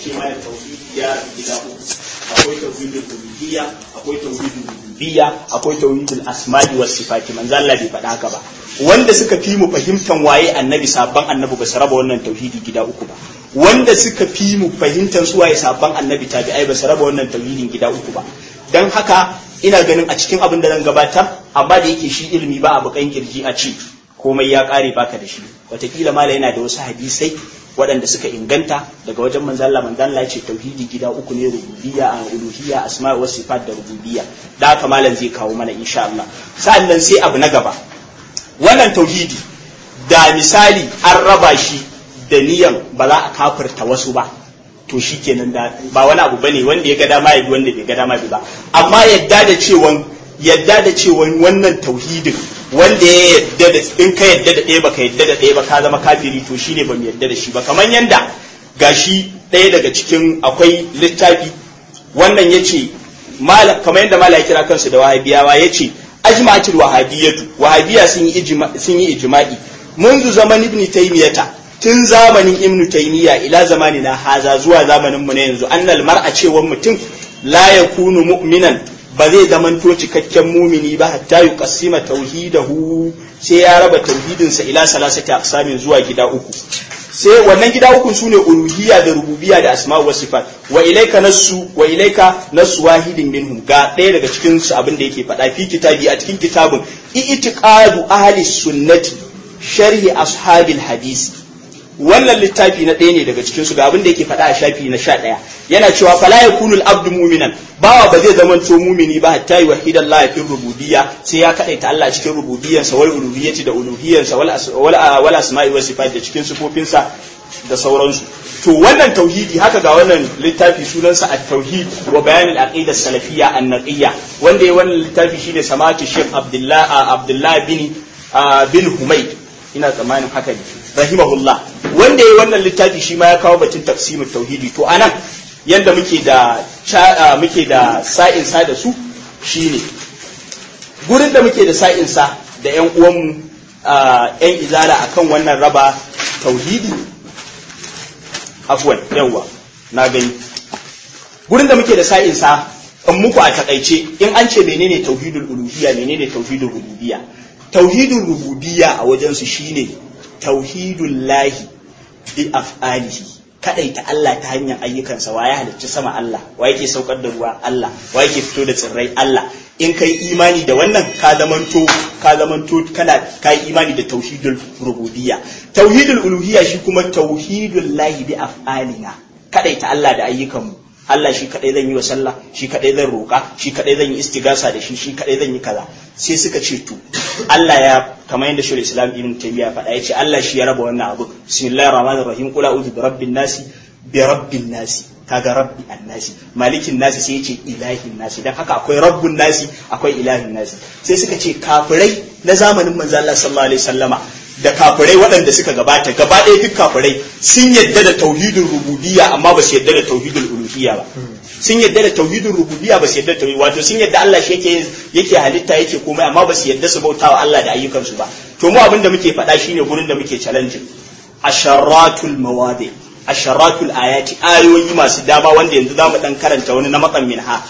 ce mana tauhidi ya gida uku akwai tauhidul uluhiyya akwai tauhidul rububiyya akwai tauhidul asma'i was sifati manzo Allah bai faɗa haka ba wanda suka fi mu fahimtan waye annabi sabban annabi ba su raba wannan tauhidi gida uku ba wanda suka fi mu fahimtan su waye sabban annabi tabi'ai ba su raba wannan tauhidin gida uku ba dan haka ina ganin a cikin abin da zan gabatar amma da yake shi ilimi ba a bukan kirji a ci komai ya kare baka da shi wataƙila mala yana da wasu hadisai waɗanda suka inganta daga wajen manzo Allah manzo Allah ya ce tauhidi gida uku ne rububiyya a uluhiyya asma wa sifat da rububiyya da haka malam zai kawo mana insha Allah sa'annan sai abu na gaba wannan tauhidi da misali an raba shi da niyan ba za a kafirta wasu ba to shi kenan da ba wani abu bane wanda ya ga dama ya bi wanda bai ga dama bi ba amma yadda da cewan yadda da cewan wannan tauhidin wanda ya yadda da in ka yadda da ɗaya baka yadda da ɗaya ba ka zama kafiri to shine ba mu yadda da shi ba kamar yanda gashi ɗaya daga cikin akwai littafi wannan yace kamar yanda mala ya kira kansu da wahabiyawa yace ajma'atul wahabiyatu wahabiya sun yi sun yi ijma'i منذ zaman ibn taymiyata tun zamanin ibnu taymiya ila zamani na haza zuwa zamanin mu na yanzu annal mar'a cewa mutum la yakunu mu'minan ba zai zamanto cikakken mumini ba hatta yuqassima tauhidahu sai ya raba tauhidinsa ila salasati aqsamin zuwa gida uku sai wannan gida uku sune uluhiyya da rububiyya da asma'u wa sifat wa ilaika nasu wa ilaika nasu wahidin minhum ga ɗaya daga cikin su abin da yake faɗa fi kitabi a cikin kitabun i'tiqadu ahli sunnati sharhi ashabil hadisi wannan littafi na ɗaya ne daga cikin su ga abin da yake faɗa a shafi na sha ɗaya yana cewa fala yakunu al-abdu mu'minan bawa ba zai zama to mumini ba hatta yi wahidan Allah fi rububiyya sai ya kadaita Allah cikin rububiyyansa wal uluhiyyati da uluhiyyansa wal wal asma'i was sifat da cikin sifofinsa da sauransu to wannan tauhidi haka ga wannan littafi sunansa at-tauhid wa bayan al-aqida salafiyya an-naqiyya wanda ya wannan littafi shine samatu Sheikh Abdullah Abdullah bin bin Humayd ina tsammanin haka ne rahimahullah wanda ya wannan littafi shi ma ya kawo batun tafsirin tauhidi to anan yanda muke da muke da sa'in sa da su shine gurin da muke da sa'in sa da yan uwanmu yan izala akan wannan raba tauhidi afwan yawa na gani gurin da muke da sa'in sa in muku a takaice in an ce menene tauhidul uluhiyya menene tauhidul rububiyya tauhidul rububiyya a wajen su shine tauhidul lahi bi af'alihi kadaita Allah ta hanyar ayyukansa wa ya halicci sama Allah wa yake saukar da ruwa Allah wa yake fito da tsirrai Allah in kai imani da wannan ka zamanto ka zamanto kana kai imani da tauhidul rububiyya tauhidul uluhiyya shi kuma tauhidul lahi bi af'alina kadaita Allah da ayyukanmu Allah shi kadai zan yi wa sallah shi kadai zan roka shi kadai zan yi istigasa da shi shi kadai zan yi kaza sai suka ce to Allah ya kamar yadda shul islam ibn taymiya faɗa ya ce Allah shi ya raba wannan abu bismillahir rahmanir rahim qul a'udhu bi rabbin nasi bi rabbin nasi kaga rabbi annasi malikin nasi sai ya ce ilahin nasi dan haka akwai rabbun nasi akwai ilahin nasi sai suka ce kafirai na zamanin manzo Allah sallallahu alaihi wasallama da kafirai waɗanda suka gabata gaba ɗaya duk kafirai sun yadda da tauhidul rububiyya amma ba su yadda da tauhidul uluhiyya ba sun yadda da tauhidul rububiyya ba su yadda da tauhid wato sun yadda Allah shi yake yake halitta yake komai amma ba su yadda su bautawa Allah da ayyukansu ba to mu abin da muke faɗa shine gurin da muke challenge asharatul mawadi asharatul ayati ayoyi masu dama wanda yanzu zamu dan karanta wani na matsan minha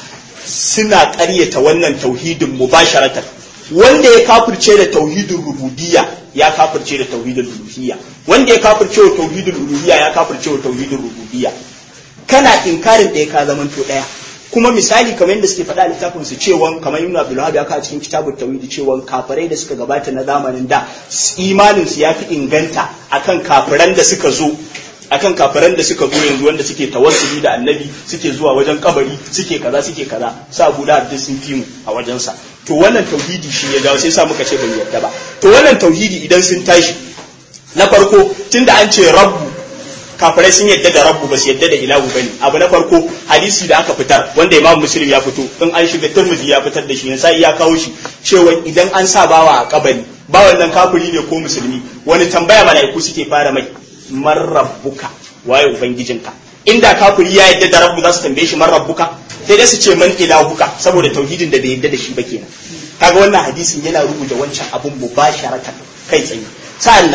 suna ƙaryata wannan tauhidin mubasharatan wanda ya kafirce da tauhidin rububiyya ya kafirce da tauhidul uluhiyya wanda ya kafirce wa tauhidul uluhiyya ya kafirce wa tauhidul rububiyya kana inkarin ɗaya ka zaman to ɗaya kuma misali kamar yadda suke faɗa a littafin su cewa kamar Ibn Abdul Wahhab ya kawo cikin kitabut tauhid cewa kafirai da suka gabata na zamanin da imanin su ya fi inganta akan kafiran da suka zo akan kafiran da suka zo yanzu wanda suke tawassuli da annabi suke zuwa wajen kabari suke kaza suke kaza sa Abu da sun fi mu a wajensa to wannan tauhidi shi ya dawo sai sa muka ce bai yarda ba to wannan tauhidi idan sun tashi na farko tunda an ce rabbu kafirai sun yadda da rabbu ba su yadda da ilahu bane abu na farko hadisi da aka fitar wanda imam muslim ya fito in an shiga turmudi ya fitar da shi sai ya kawo shi cewa idan an sa bawa a kabari bawan nan kafiri ne ko musulmi wani tambaya mala'iku suke fara mai man rabbuka waye ubangijinka inda kafiri ya yadda da rabbu za su tambaye shi man rabbuka sai dai su ce man ilahuka saboda tauhidin da bai yadda da shi ba kenan kaga wannan hadisin yana rubuta wancan abun mubasharatan kai tsaye sa'annan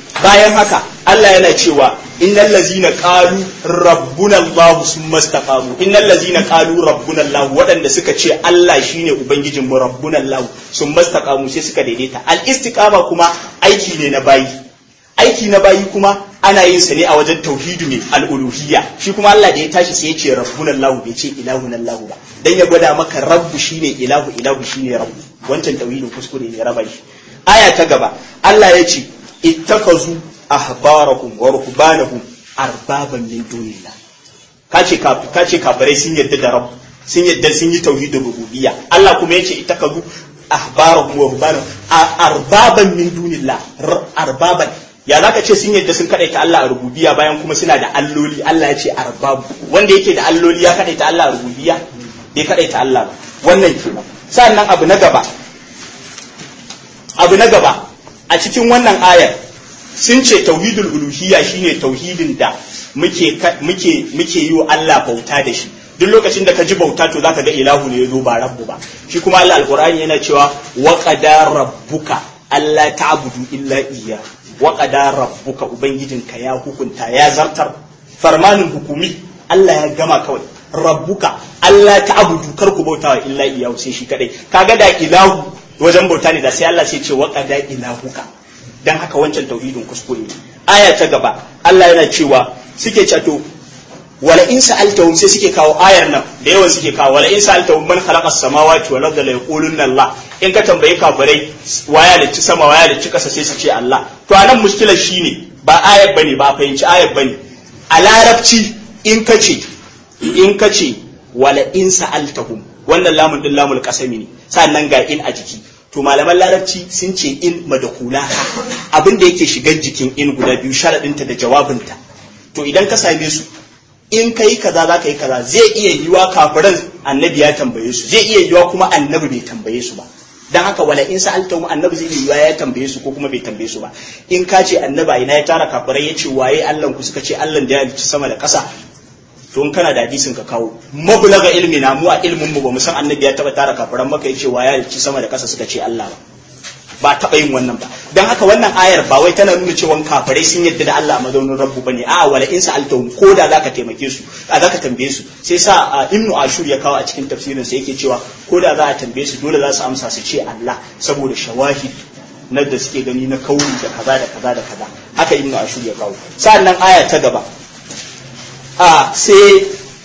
bayan haka Allah yana cewa innal ladzina qalu rabbuna Allah summa istaqamu innal ladzina qalu rabbuna Allah waɗanda suka ce Allah shine ubangijin mu rabbuna Allah summa istaqamu sai suka daidaita al istiqama kuma aiki ne na bayi aiki na bayi kuma ana yin sa ne a wajen tauhidu ne al-uluhiyya shi kuma Allah da ya tashi sai ya ce rabbuna Allah bai ce ilahuna Allah ba dan ya gwada maka rabbu shine ilahu ilahu shine rabbu wancan tauhidin kuskure ne raba shi aya ta gaba Allah ya ce ittakazu ahbarakum wa ruhbanahum arbaban min dunillah kace kace kafirai sun yadda da rabb sun yadda sun yi tauhidin rububiyya Allah kuma yace ittakazu ahbarahum wa ruhbanahum arbaban min dunillah arbaban ya zaka ce sun yadda sun kadaita Allah a rububiyya bayan kuma suna da alloli Allah ya ce arbabu wanda yake da alloli ya kadaita Allah a rububiyya bai kadaita Allah ba wannan kenan sannan abu na gaba abu na gaba a cikin wannan ayar sun ce tauhidul uluhiyya shine tauhidin da muke muke muke yi wa Allah bauta da shi duk lokacin da ka ji bauta to zaka ga ilahu ne yazo ba rabbu ba shi kuma Allah alqur'ani yana cewa wa qadara rabbuka alla ta'budu illa iyya wa qadara rabbuka ubangijinka ya hukunta ya zartar farmanin hukumi Allah ya gama kawai rabbuka Allah ta'budu kar ku bautawa illa iyyahu sai shi kadai kaga da ilahu wajen bauta ne da sai Allah sai ce wa qada ilahuka dan haka wancan tauhidin kuskure ne aya ta gaba Allah yana cewa suke cato wala in sa'altahum sai suke kawo ayar nan da yawan suke kawo wala in sa'altahum man khalaqa samawati wal arda la yaqulunna Allah in ka tambayi kafirai waya da ci sama waya da ci kasa sai su ce Allah to anan mushkilar shine ba ayar bane ba fahimci ayar bane a larabci in ka ce in ka ce wala in sa'altahum wannan lamun din lamul kasami ne sannan ga in a jiki to malaman larabci sun ce in madakula abin da yake shigar jikin in guda biyu sharadinta da jawabinta to idan ka same su in ka yi kaza za ka yi kaza zai iya yiwa kafiran annabi ya tambaye su zai iya yiwa kuma annabi bai tambaye su ba dan haka wala in sa'altahum annabi zai yiwa ya tambaye su ko kuma bai tambaye su ba in ka ce annaba ina ya tara kafirai ya ce waye Allah ku suka ce Allah da ya halicci sama da ƙasa to in kana da hadisin ka kawo mablaga ilmi na mu a ilmin mu ba mu san annabi ya taba tara kafiran maka yace wa ya ci sama da kasa suka ce Allah ba ba taba yin wannan ba dan haka wannan ayar ba wai tana nuna cewa kafirai sun yadda da Allah a mazaunin rabbu bane a'a wala in sa'altahum ko da zaka taimake su a zaka tambaye su sai sa ibnu ashur ya kawo a cikin tafsirin sa yake cewa ko da za a tambaye su dole za su amsa su ce Allah saboda shawahid na da suke gani na kauri da kaza da kaza da kaza haka ibnu ashur ya kawo sa'annan aya ta gaba a sai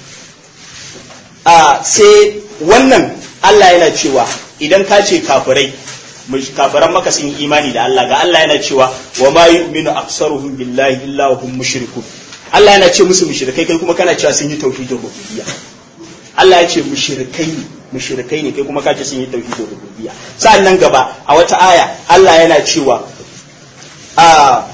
a sai wannan Allah yana cewa idan ka ce kafirai kafiran maka sun yi imani da Allah ga Allah yana cewa wa ma yu'minu aktsaruhum billahi illa hum mushrikun Allah yana ce musu mushrikai kai kuma kana cewa sun yi tauhidin rububiyya Allah ya ce mushrikai ne mushrikai ne kai kuma ka ce sun yi tauhidin rububiyya sa'annan gaba a wata aya Allah yana cewa a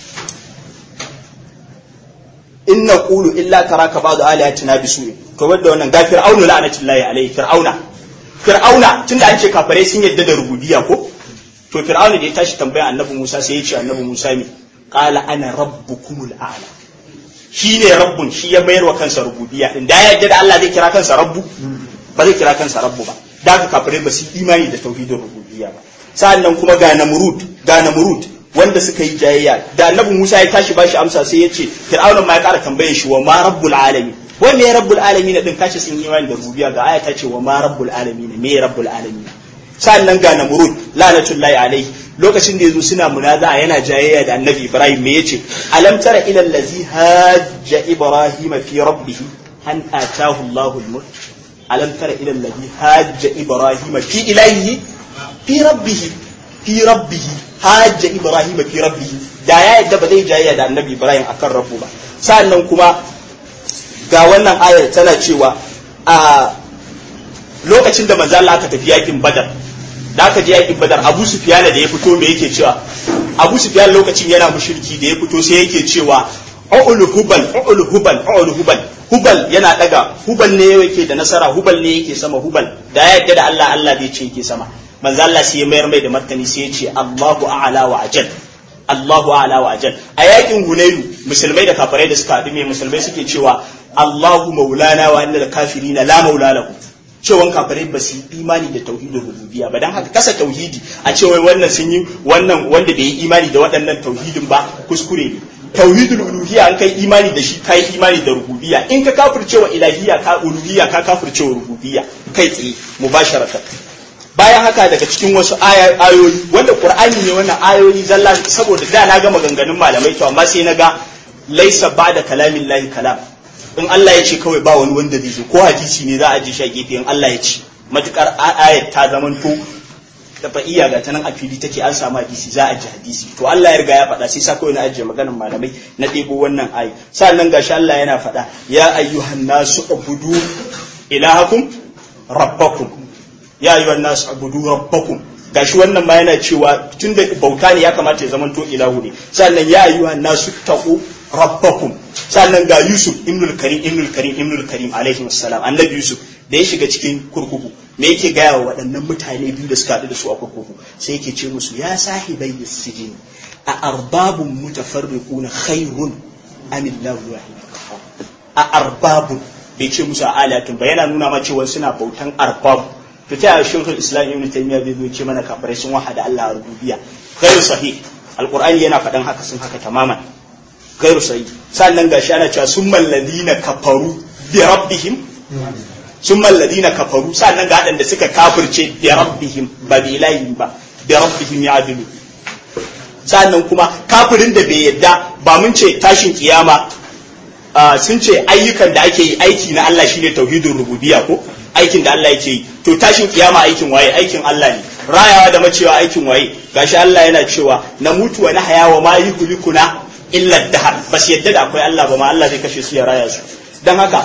in na ƙulu illa taraka ba da alihatina bi su'in to wadda wannan ga fir'aunu la'anatullahi alaihi fir'auna fir'auna tunda an ce kafare sun yadda da rububiyya ko to fir'auna da ya tashi tambaya annabi Musa sai ya ce annabi Musa me qala ana rabbukumul a'la shi ne rabbun shi ya mayar wa kansa rububiyya din da ya yadda da Allah zai kira kansa rabbu ba zai kira kansa rabbu ba da haka kafare ba su imani da tauhidin rububiyya ba sa'annan kuma ga namrud ga namrud wanda suka yi jayayya da annabi Musa ya tashi bashi amsa sai ya ce Fir'auna ma ya ƙara tambaye shi wa ma rabbul alamin wai me rabbul alamin din kashi sun yi imani da rububiyya ga aya ta ce wa ma rabbul alamin me rabbul alamin sannan ga namrud lanatullahi alaihi lokacin da yazo suna munaza yana jayayya da annabi Ibrahim me yace alam tara ila allazi hajja ibrahima fi rabbih an atahu Allahu al-mulk alam tara ila allazi hajja ibrahima fi ilahi fi rabbih fi rabbih hajja ibrahim fi rabbi da ya yadda ba zai jayayya da annabi ibrahim akan rabbu ba sannan kuma ga wannan ayar tana cewa a lokacin da manzo Allah aka tafi yakin badar da aka je yakin badar abu sufyan da ya fito me yake cewa abu sufyan lokacin yana mushriki da ya fito sai yake cewa ul hubal ul hubal ul hubal hubal yana daga hubal ne yake da nasara hubal ne yake sama hubal da ya yadda da Allah Allah zai ce yake sama manzo Allah sai ya mayar mai da martani sai ya ce Allahu a'la wa ajal Allahu a'la wa ajal a yakin Hunaynu musulmai da kafirai da suka haɗu me musulmai suke cewa Allahu maulana wa innal kafirina la maula lahu cewa kafirai ba su yi imani da tauhidin rububiyya ba dan haka kasa tauhidi a cewa wannan sun yi wannan wanda bai yi imani da waɗannan tauhidin ba kuskure ne tauhidul uluhiyya an kai imani da shi kai imani da rububiyya in ka kafirce wa ilahiyya ka uluhiyya ka kafirce wa rububiyya kai tsaye mubasharatan bayan haka daga cikin wasu ayoyi wanda qur'ani ne wannan ayoyi zalla saboda da na ga maganganun malamai to amma sai na ga laisa ba'da kalamin lahi kalam in Allah ya ce kawai ba wani wanda zai zo ko hadisi ne za a ji shi a gefe in Allah ya ce matukar ayat ta zamanto da fa iya ga tanan a fili take an samu hadisi za a ji hadisi to Allah ya riga ya faɗa sai sa kawai na ajiye maganar malamai na ɗebo wannan ayi sannan gashi Allah yana faɗa ya ayyuhan nasu ubudu ilahakum rabbakum ya ayyuhan nasu ubudu rabbakum gashi wannan ma yana cewa tun da bauta ne ya kamata ya zamanto ilahu ne sannan ya ayyuhan nasu taqu rabbakum sannan ga Yusuf ibnul Karim ibnul Karim ibnul Karim alaihi wassalam annabi Yusuf da ya shiga cikin kurkuku me yake gaya wa waɗannan mutane biyu da suka haɗu da su a kurkuku sai yake ce musu ya sahibai sijin a arbabun mutafarriquna khairun amillahu wahid a arbabun bai ce musu a alatun ba yana nuna ma cewa suna bautan arbabu to ta yaya shekul islam ibn taymiya bai zo ce mana kafirai sun wahada Allah rububiyya ghairu sahih alqur'ani yana faɗan haka sun haka tamaman ghairu sahih sannan gashi ana cewa summal ladina kafaru bi rabbihim summal ladina kafaru sannan ga da suka kafirce bi rabbihim ba bi ilahihim ba bi rabbihim ya'dilu sannan kuma kafirin da bai yadda ba mun ce tashin kiyama sun ce ayyukan da ake yi aiki na Allah shine tauhidin rububiyya ko aikin da Allah yake yi to tashin kiyama aikin waye aikin Allah ne rayawa da macewa aikin waye gashi Allah yana cewa na mutu wa na hayawa ma yuhlikuna illa dahar bas yadda da akwai Allah ba ma Allah zai kashe su ya raya su dan haka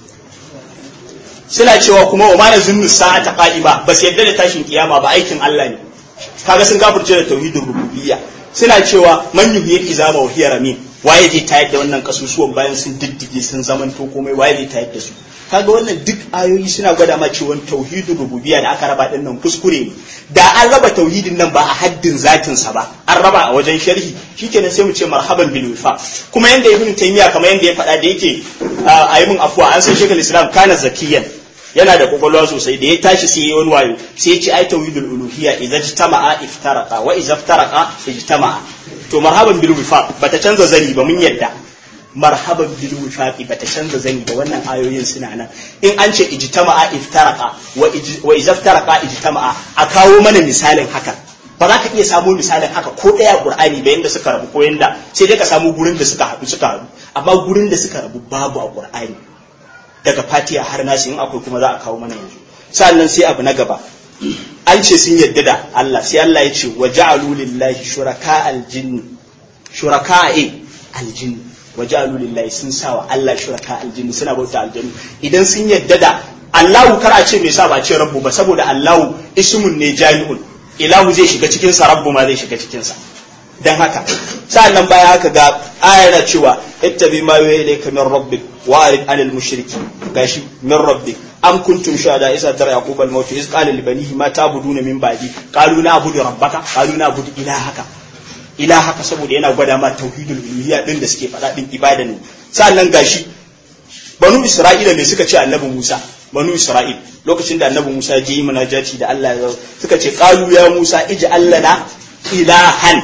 suna cewa kuma wa mana zunnu sa'ata qa'ima bas yadda da tashin kiyama ba aikin Allah ne kaga sun kafirce da tauhidin rububiyya suna cewa man yuhyil izama wa hiya ramin waye zai tayar da wannan kasusuwan bayan sun diddige sun zamanto komai waye zai tayar da su kaga wannan duk ayoyi suna gwada ma cewa tauhidin rububiyya da aka raba din nan kuskure ne da an raba tauhidin nan ba a haddin zatin sa ba an raba a wajen sharhi shikenan sai mu ce marhaban bil wifa kuma yanda ibn taymiya kamar yanda ya faɗa da yake a yi min afwa an san shekul islam kana zakiyan yana da kwakwalwa sosai da ya tashi sai yi wani wayo sai ya ce ai tauhidul uluhiyya idza ijtama'a iftaraqa wa idza iftaraqa ijtama'a to marhaban bil wifaq bata canza zani ba mun yadda marhaban bil wifaqi bata canza zani ba wannan ayoyin suna nan in an ce ijtama'a iftaraqa wa idza iftaraqa ijtama'a a kawo mana misalin haka ba za ka iya samu misalin haka ko ɗaya qur'ani ba yanda suka rabu ko yanda sai dai ka samu gurin da suka haɗu suka haɗu amma gurin da suka rabu babu a qur'ani daga fatiha har nasi in akwai kuma za a kawo mana yanzu sannan sai abu na gaba an ce sun yadda da Allah sai Allah ya ce wa ja'alu lillahi shuraka aljinn shuraka aljinn wa ja'alu lillahi sun sa wa Allah shuraka aljinn suna bauta aljannu idan sun yadda da Allahu kar a ce me sa ba ce rabbu ba saboda Allahu ismun ne jami'un ilahu zai shiga cikin sa rabbu ma zai shiga cikin sa dan haka sa'annan baya haka ga ayar cewa ittabi ma yuha ilayka min rabbik wa arid anil mushriki gashi min rabbik am kuntum shuhada isa tara yaqub al maut iz qala li banihi ma ta'buduna min ba'di qalu na'budu rabbaka qalu na'budu ilahaka ilahaka saboda yana gwada ma tauhidul uluhiyya din da suke faɗa din ibada ne sa'annan gashi banu isra'ila ne suka ce annabi musa banu isra'il lokacin da annabi musa je yi munajati da Allah suka ce qalu ya musa ij'al lana ilahan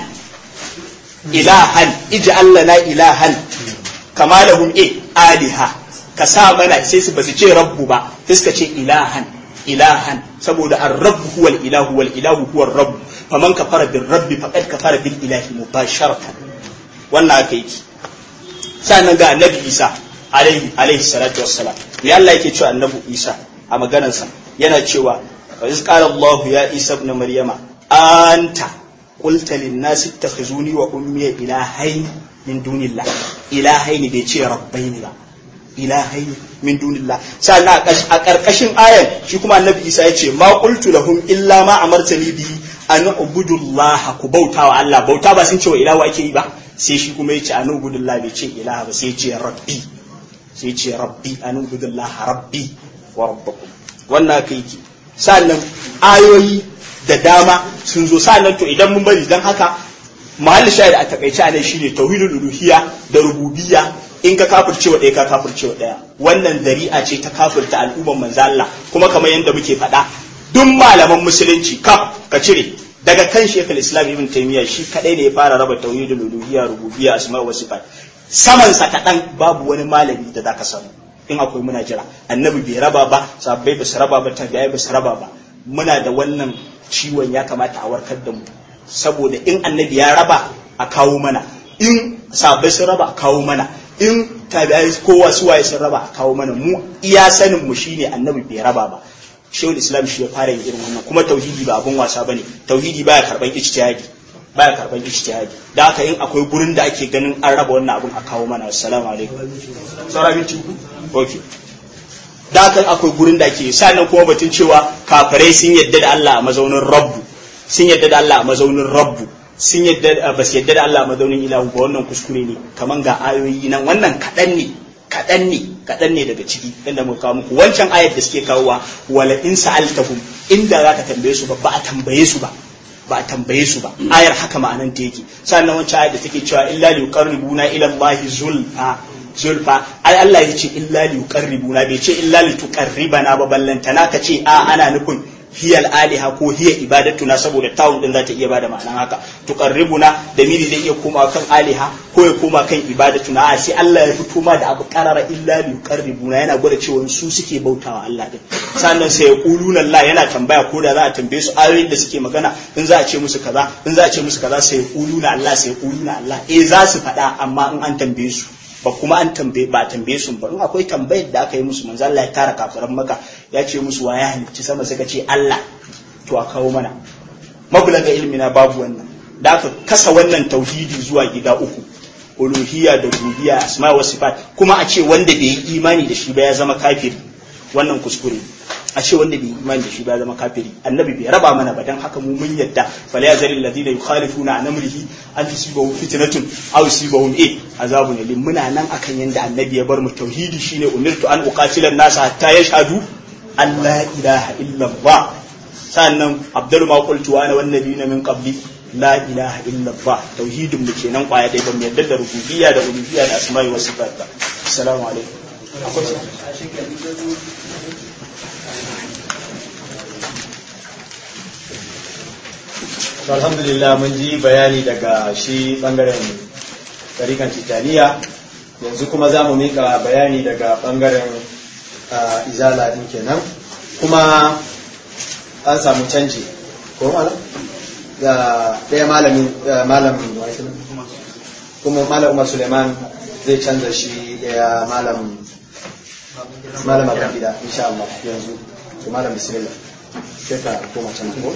ilahan ij'al lana ilahan kama lahum e aliha ka sa mana sai su basu ce rabbu ba sai suka ce ilahan ilahan saboda ar-rabb huwa al-ilahu wal ilahu huwa ar-rabb faman kafara bir rabbi faqad kafara bil ilahi mubasharatan wannan aka yi sannan ga annabi isa alaihi alaihi salatu wassalam me Allah yake cewa annabi isa a maganarsa yana cewa wa iz qala Allah ya isa ibn maryama anta qulta lin nas ittakhizuni wa ummi ilahayn min dunillah ilahayn bai ce rabbaini ba ilahayn min dunillah sannan a karkashin ayan shi kuma annabi isa ya ce ma qultu lahum illa ma amartani bihi an ubudullah ku bauta wa Allah bauta ba sun ce wa ilahu ake yi ba sai shi kuma ya ce an ubudullah bai ce ilaha ba sai ya ce rabbi sai ce rabbi an ubudullah rabbi wa rabbakum wannan kai ki sannan ayoyi da dama sun zo sannan to idan mun bari dan haka mahallin shahid a takaice a nan shine tauhidul uluhiyya da rububiyya in ka kafirce wa ɗaya ka kafirce wa ɗaya wannan zari'a ce ta kafirta al'umman manzo Allah kuma kamar yadda muke faɗa duk malaman musulunci kaf ka cire daga kan shekul islam ibn taymiya shi kadai ne ya fara raba tauhidul uluhiyya rububiyya asma wa sifat saman sa kaɗan babu wani malami da zaka samu in akwai muna jira annabi bai raba ba sabbai ba su raba ba tabi'ai ba su raba ba muna da wannan ciwon ya kamata a warkar da mu saboda in annabi ya raba a kawo mana in sabbai sun raba a kawo mana in tabi'ai kowa su waye sun raba a kawo mana mu iya sanin mu shine annabi bai raba ba shehul islam shi ya fara yin irin wannan kuma tauhidi ba abun wasa bane tauhidi baya karban ijtihadi baya karban ijtihadi da haka in akwai gurin da ake ganin an raba wannan abun a kawo mana assalamu alaikum saura minti uku okay da haka akwai gurin da ake sannan kuma batun cewa kafirai sun yadda da Allah a mazaunin rabbu sun yadda da Allah a mazaunin rabbu sun yadda ba su yadda da Allah a mazaunin ilahu ba wannan kuskure ne kaman ga ayoyi nan wannan kaɗan ne kaɗan ne kaɗan ne daga ciki inda muka kawo muku wancan ayat da suke kawowa wala in sa'altahum inda zaka tambaye su ba ba a tambaye su ba ba a tambaye su ba ayar haka ma'anan ta yake sannan wancan ayat da take cewa illa li yuqarribuna ila Allah zulfa zulfa ai Allah ya ce illa li yuqarribuna bai ce illa li tuqarribana ba ballantana ka ce a ana nufin hiyal aliha ko hiya ibadatuna saboda tawun din za ta iya bada ma'anan haka tuqarribuna da miri zai iya koma kan aliha ko ya koma kan ibadatuna a sai Allah ya fito ma da abu karara illa li yuqarribuna yana gwada cewa su suke bautawa Allah din sannan sai ya quluna Allah yana tambaya ko da za a tambaye su ayoyin da suke magana in za a ce musu kaza in za a ce musu kaza sai ya quluna Allah sai ya quluna Allah eh za su faɗa amma in an tambaye su ba kuma an tambaye ba tambaye su ba in akwai tambayar da aka yi musu manzo Allah ya tara kafiran maka ya ce musu wa ya halicci sama suka ce Allah to a kawo mana mablaga ilmi na babu wannan da aka kasa wannan tauhidi zuwa gida uku uluhiyya da rububiyya asma wa sifat kuma a ce wanda bai yi imani da shi ba ya zama kafiri wannan kuskure a ce wanda bai imani da shi ba zama kafiri annabi bai raba mana ba dan haka mu mun yadda fala yazal alladhina yukhalifuna an amrihi an tusibahum fitnatun aw yusibahum eh azabun alim muna nan akan yanda annabi ya bar mu tauhidi shine umirtu an uqatila an-nasa hatta yashhadu an la ilaha illa allah sannan abdul ma qultu wa ana wan nabiyina min qabli la ilaha illa allah tauhidin mu kenan kwaya dai ban yadda da rububiyya da uluhiyya da asma'i wa sifat ba assalamu alaikum alhamdulillah mun ji bayani daga shi bangaren tarikan titaniya yanzu kuma za mu mika bayani daga bangaren izala din kenan kuma an samu canji ko malam ga ɗaya malamin malamin kuma malam umar suleiman zai canza shi ɗaya malam malam abin gida insha Allah yanzu to malam bismillah sai ka koma can ko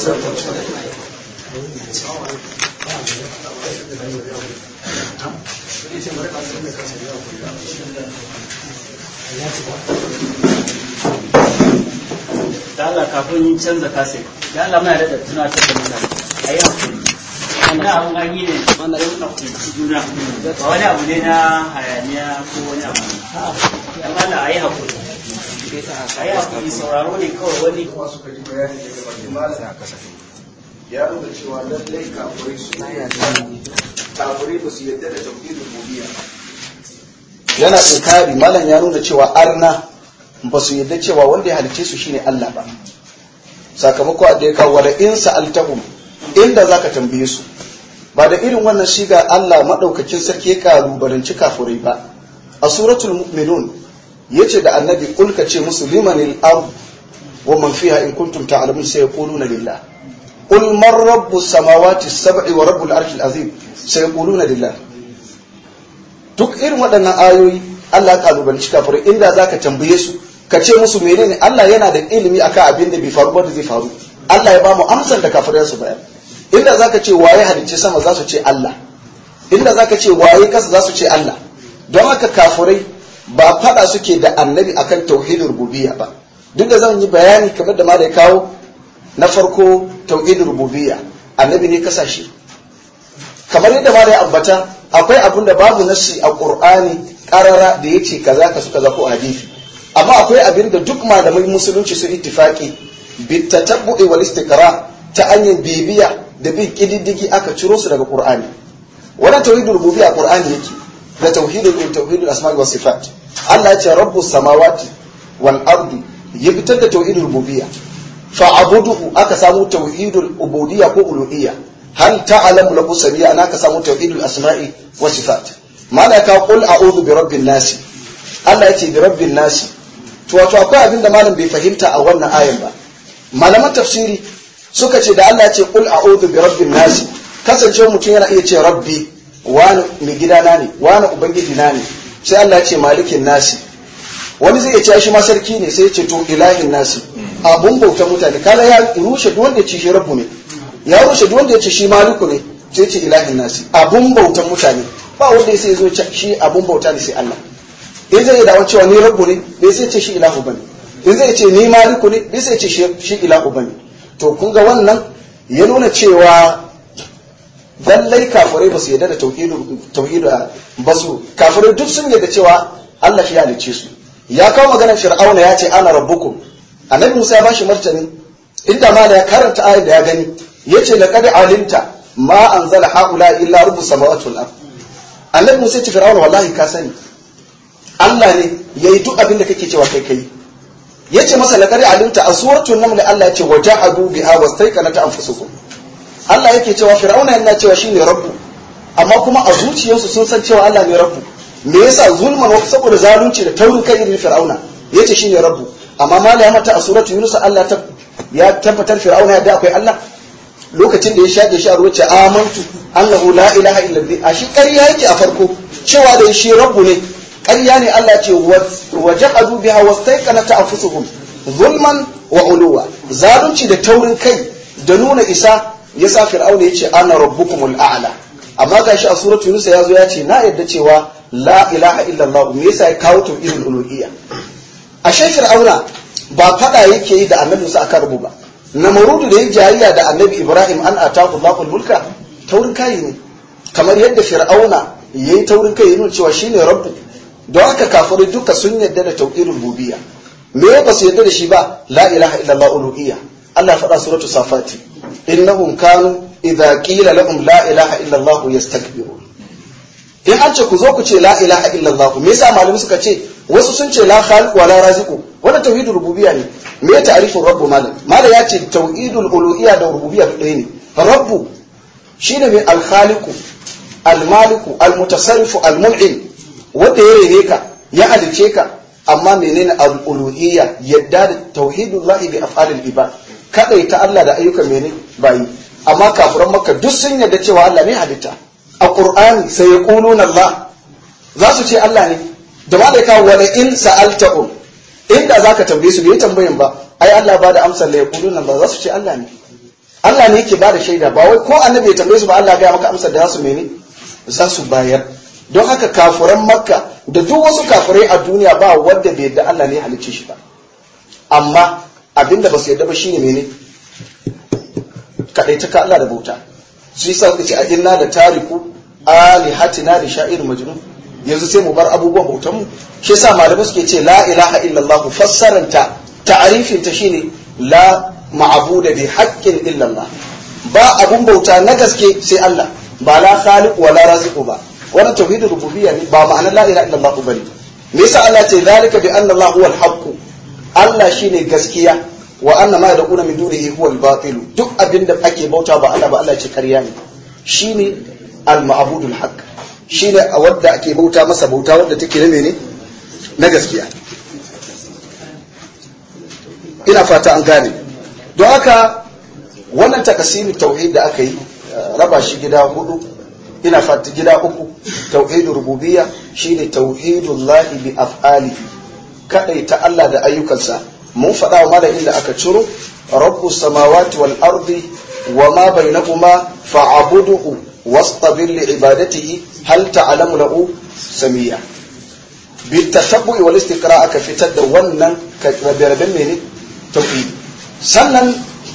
da Allah kafin yin canza kasai da Allah muna da tunatar da mutane a yi hakuri wanda abun an yi ne wanda yau na kunci juna ba wani abu ne na hayaniya ko wani abu dan Allah a yi hakuri a yi hakuri sauraro ne kawai wani suka ji bayani daga bakin malam ya nuna cewa lallai kafirai suna yadda kafirai ba su yadda da tauhidin rububiyya yana inkari malam ya nuna cewa arna ba su yadda cewa wanda ya halice su shine Allah ba sakamako da ya kawo da in sa'altahum inda zaka tambaye su ba da irin wannan shiga Allah madaukakin sarki ya kalubalanci kafirai ba a suratul mu'minun yace da annabi kulka ce musu limanil ard wa man fiha in kuntum ta'lamun sai yaquluna lillah qul man rabbus samawati sab'i wa rabbul arshil azim sai yaquluna lillah duk irin waɗannan ayoyi Allah ya kalubalanci kafirai inda zaka tambaye su ka ce musu menene Allah yana da ilimi akan abin da bai faru ba da zai faru Allah ya ba mu amsar da kafirai su bayar inda zaka ce waye halicce sama za su ce Allah inda zaka ce waye kasa za su ce Allah don haka kafirai ba fada suke da annabi akan tauhidin rububiyya ba duk da zan yi bayani kamar da ma da ya kawo na farko tauhidin rububiyya annabi ne kasashe kamar yadda ma da ya ambata akwai abin da babu nasi a qur'ani karara da yace kaza ka su kaza ko hadisi amma akwai abin da duk malamai musulunci sun ittifaki bitatabbu'i wal istiqra ta hanyar bibiya da bin kididdigi aka ciro su daga qur'ani wannan tauhidul rububiyya qur'ani yake da tauhidul tauhidul asma'i was sifat Allah ya ce rabbus samawati wal ardi ya fitar da tauhidul rububiyya fa'abuduhu aka samu tauhidul ubudiyya ko uluhiyya hal ta'lamu lahu samiyya ana ka samu tauhidul asma'i was sifat malaka qul a'udhu bi rabbin nasi Allah yace bi rabbin nasi to wato akwai abin da malam bai fahimta a wannan ayan ba malaman tafsiri suka ce da Allah ya ce qul a'udhu bi rabbin nasi kasance mutum yana iya ce rabbi wani mai gidana ne wani ubangiji na ne sai Allah ya ce malikin nasi wani zai ce shi ma sarki ne sai ya ce to ilahin nasi abun bauta mutane kala ya rushe duk wanda ya ce shi rabbu ne ya rushe duk wanda ya ce shi maliku ne sai ya ce ilahin nasi abun bautan mutane ba wanda ya sai zo shi abun bauta ne sai Allah in zai dawo cewa ni rabbu ne bai sai ce shi ilahu bane in zai ce ni maliku ne bai sai ce shi ilahu bane to kun ga wannan ya nuna cewa lallai kafirai ba su yarda da tauhidu tauhidu ba su kafirai duk sun yarda cewa Allah shi ya halicce su ya kawo maganar fir'auna ya ce ana rabbukum annabi Musa ya bashi martani inda ma ya karanta ayat da ya gani yace laqad alimta ma anzala haula illa rabbus samawati wal ard annabi Musa ya ce fir'auna wallahi ka sani Allah ne yayi duk abin da kake cewa kai kai yace masa laqad alimta a suratul naml Allah yace waja'adu biha wastaiqanat anfusukum Allah yake cewa fir'auna yana cewa shine rabbu amma kuma a zuciyarsu sun san cewa Allah ne rabbu me yasa zulman wa saboda zalunci da taurin kai irin fir'auna yace shine rabbu amma mala ya mata a suratul yunus Allah ta ya tabbatar fir'auna ya da akwai Allah lokacin da ya shage shi a ruwa ce amantu annahu la ilaha illa bi a shi ƙarya yake a farko cewa da shi rabbu ne ƙarya ne Allah ce wa jaqadu biha wastaiqanat anfusuhum zulman wa uluwa zalunci da taurin kai da nuna isa yasa fir'auna yace ana rabbukumul a'la amma gashi a suratul yunus ya zo ya ce na yadda cewa la ilaha illallah me yasa ya kawo tauhidul uluhiyya ashe fir'auna ba fada yake yi da annabi Musa akan rubu ba namarudu da ya jayayya da annabi Ibrahim an ataku Allahul mulka taurin kai ne kamar yadda fir'auna yayi taurin kai yana cewa shine rabbu don haka kafirai duka sun yadda da tauhidul rububiyya me ba su yadda da shi ba la ilaha illallah uluhiyya Allah ya faɗa suratu safati innahum kanu idza qila lahum la ilaha illallah yastakbirun in an ce ku zo ku ce la ilaha illallah me yasa malami suka ce wasu sun ce la khaliq wa la raziqu wannan tauhidul rububiyya ne me ya ta'rifin rabbu malam malam ya ce tauhidul uluhiyya da rububiyya ɗaya ne rabbu shine mai al-khaliqu al-maliku al-mutasarrifu al-mun'im wanda ya rene ka ya halice ka amma menene al-uluhiyya yadda da tauhidullahi bi af'alil ibad kadai ta Allah da ayyukan mene bayi amma kafiran makka duk sun yarda cewa Allah ne halitta a qur'ani sai yaquluna Allah za su ce Allah ne da ba da kawo wala in sa'altahum inda zaka tambaye su bai tambayin ba ai Allah ba da amsar la yaquluna Allah za su ce Allah ne Allah ne yake ba da shaida ba wai ko annabi ya tambaye su ba Allah ya maka amsar da za su mene za su bayar don haka kafiran makka da duk wasu kafirai a duniya ba wanda bai yadda Allah ne ya halicce shi ba amma abinda ba su yadda ba shine mene kadai ta Allah da bauta shi yasa suka ce a inna da tariku alihatina da sha'ir majnun yanzu sai mu bar abubuwan bautan mu shi yasa malamai suke ce la ilaha illallah fassaranta ta'arifin ta shine la ma'budu bi haqqin illallah ba abun bauta na gaske sai Allah ba la khaliq wa la raziqu ba wannan tauhidul rububiyya ne ba ma'anar la ilaha illallah bane me yasa Allah ce zalika bi anna Allah huwal haqq Allah shine gaskiya wa anna ma yad'una min dunihi huwal batil duk abinda ake bauta ba Allah ba Allah ce ƙarya ne shine al ma'budul haqq shine a wadda ake bauta masa bauta wadda take na mene na gaskiya ina fata an gane don haka wannan takasirin tauhid da aka yi raba shi gida hudu ina fata gida uku tauhidul rububiyya shine tauhidul lahi bi af'ali kadai ta Allah da ayyukansa mun faɗa wa malamin da aka ciro rabbus samawati wal ardi wa ma bainahuma fa'buduhu wastabir li ibadatihi hal ta'lamu lahu samiyya bi tatabbu'i wal istiqra aka fitar da wannan rabe-raben mene tauhidi sannan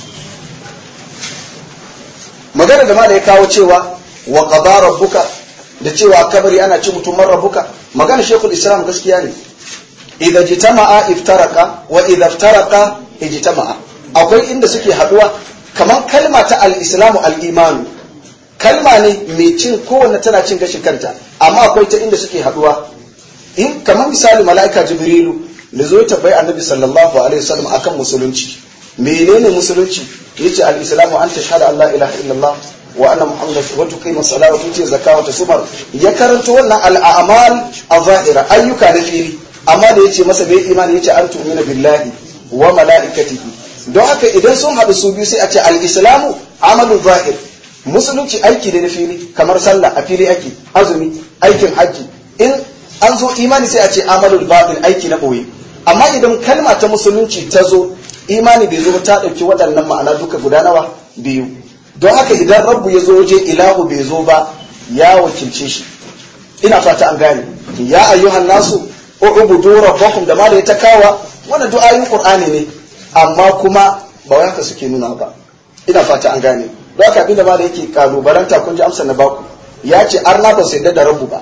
magana da malai ya kawo cewa wa qada rabbuka da cewa kabari ana ci mutum man rabbuka magana shekul islam gaskiya ne idza jitama'a iftaraka wa idza iftaraka ijtama'a akwai inda suke haduwa kamar kalma ta al-islamu al-imanu kalma ne mai cin kowanne tana cin gashin kanta amma akwai ta inda suke haduwa in kamar misali mala'ika jibrilu da zo ta bai annabi sallallahu alaihi wasallam akan musulunci menene musulunci yace al-islamu an tashhadu an la ilaha illallah wa anna muhammadan wa tuqima salata wa tuti zakata wa tasumar ya karanto wannan al-a'mal az-zahira ayyuka na fili amma da yace masa bai imani yace an tu'mina billahi wa mala'ikatihi don haka idan sun haɗu su biyu sai a ce al-islamu amalu zahir musulunci aiki da na fili kamar sallah a fili ake azumi aikin hajji in an zo imani sai a ce amalul batin aiki na ɓoye amma idan kalma ta musulunci ta zo imani bai zo ta ɗauki waɗannan ma'ana duka guda nawa biyu don haka idan rabbu ya zo waje ilahu bai zo ba ya wakilce shi ina fata an gane ya ayyuhan nasu ubudu rabbakum da ma da ya ta kawa wannan du'ayin qur'ani ne amma kuma ba wai haka suke nuna ba ina fata an gane don haka abinda ma da yake kalubalanta kun ji amsa na baku ya ce arna ba su yadda da rabu ba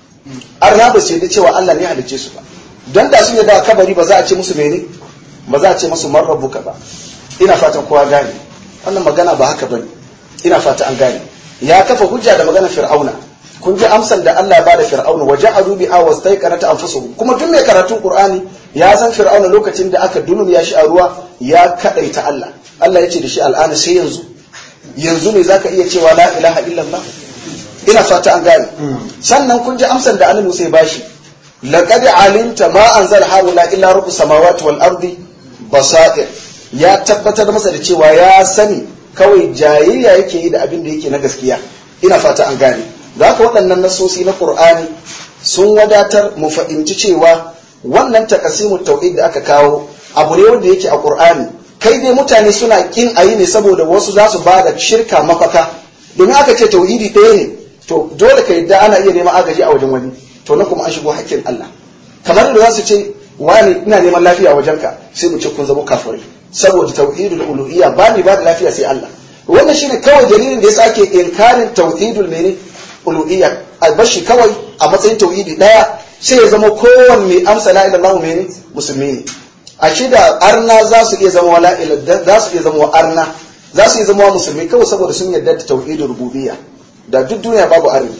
arna ba su yadda cewa Allah ne halicce su ba don da sun yadda kabari ba za a ce musu mene ba za a ce musu man rabbuka ba ina fatan kowa gane wannan magana ba haka bane ina fata an gane ya kafa hujja da magana fir'auna kun ji amsan da Allah ya bada fir'auna wa ja'alu biha wastaiqanata anfusuhum kuma duk mai karatun qur'ani ya san fir'auna lokacin da aka dunum ya shi a ruwa ya kadaita Allah Allah ya ce da shi al'ana sai yanzu yanzu ne zaka iya cewa la ilaha illallah ina fata an gane sannan kun ji amsan da annabi sai bashi laqad alimta ma anzal haula illa rabbus samawati wal ardi basair ya tabbatar masa da cewa ya sani kawai jayayya yake yi da abin da yake na gaskiya ina fata an gane da haka waɗannan nasosi na qur'ani sun wadatar mu fahimci cewa wannan takasimu tauhid da aka kawo abu ne wanda yake a qur'ani kai dai mutane suna kin ayi ne saboda wasu za su bada shirka mafaka domin aka ce tauhidi ɗaya ne to dole ka yadda ana iya neman agaji a wajen wani to nan kuma an shigo hakkin Allah kamar da za su ce wani ina neman lafiya a wajenka sai mu ce kun zama kafirai saboda tauhidul uluhiyya ba ni ba da lafiya sai Allah wannan shine kawai dalilin da yasa ake inkarin tauhidul mene uluhiyya albashi kawai a matsayin tauhidi daya sai ya zama kowanne amsa la ilaha illallah mene musulmi ne a shi da arna za su iya zama wala za su iya zama arna za su iya zama musulmi kawai saboda sun yarda da tauhidul rububiyya da duk duniya babu arni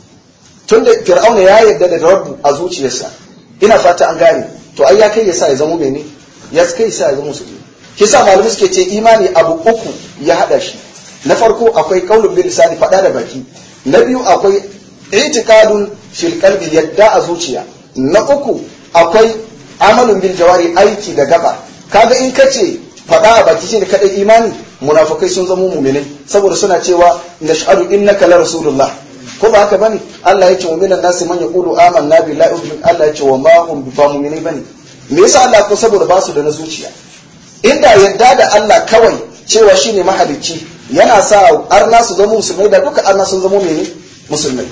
tunda fir'auna ya yarda da rabbu a zuciyarsa ina fata an gane to ai ya kai ya sa ya zama mene ya kai sa ya zama musulmi kisa malamai suke ce imani abu uku ya hada shi na farko akwai qaulun bil lisani fada da baki na biyu akwai i'tiqadun fil qalbi yadda a zuciya na uku akwai amalun bil jawari aiki da gaba kaga in kace fada a baki shine kadai imani munafikai sun zama mu'minai saboda suna cewa nash'aru innaka la rasulullah ko ba haka bane Allah ya ce wa minan nasi man yaqulu amanna billahi Allah ya ce wa ma hum bi mu'minai bane me yasa Allah ko saboda ba su da na zuciya inda yadda da Allah kawai cewa shine mahalicci yana sa arna su zama musulmai da duka arna sun zama mene musulmai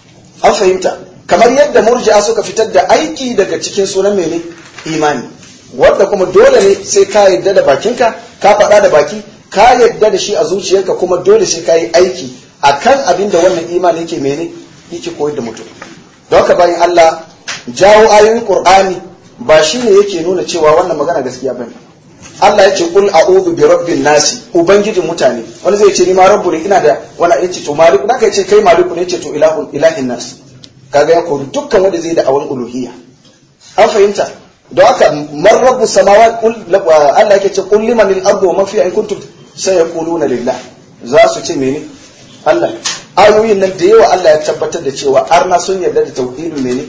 an fahimta kamar yadda murji'a suka fitar da aiki daga cikin sunan mene imani wanda kuma dole ne sai ka yadda da bakinka ka faɗa da baki ka yadda da shi a zuciyarka kuma dole sai ka yi aiki akan abin da wannan imani yake mene yake koyar da mutum don haka bayan Allah jawo ayoyin Qur'ani ba shine yake nuna cewa wannan magana gaskiya bane Allah ya ce kul a'udhu bi rabbin nasi ubangijin mutane wani zai ce ni ma rabbu ne ina da wani ya ce to maliku da kai ce kai maliku ne ce to ilahun ilahin nas kaga ya kori dukkan wanda zai da awan uluhiyya an fahimta don haka man rabbu samawati Allah yake ce qul liman al ardu wa man fiha in kuntum sayaquluna lillah za su ce mene Allah ayoyin nan da yawa Allah ya tabbatar da cewa arna sun yarda da tauhidul mene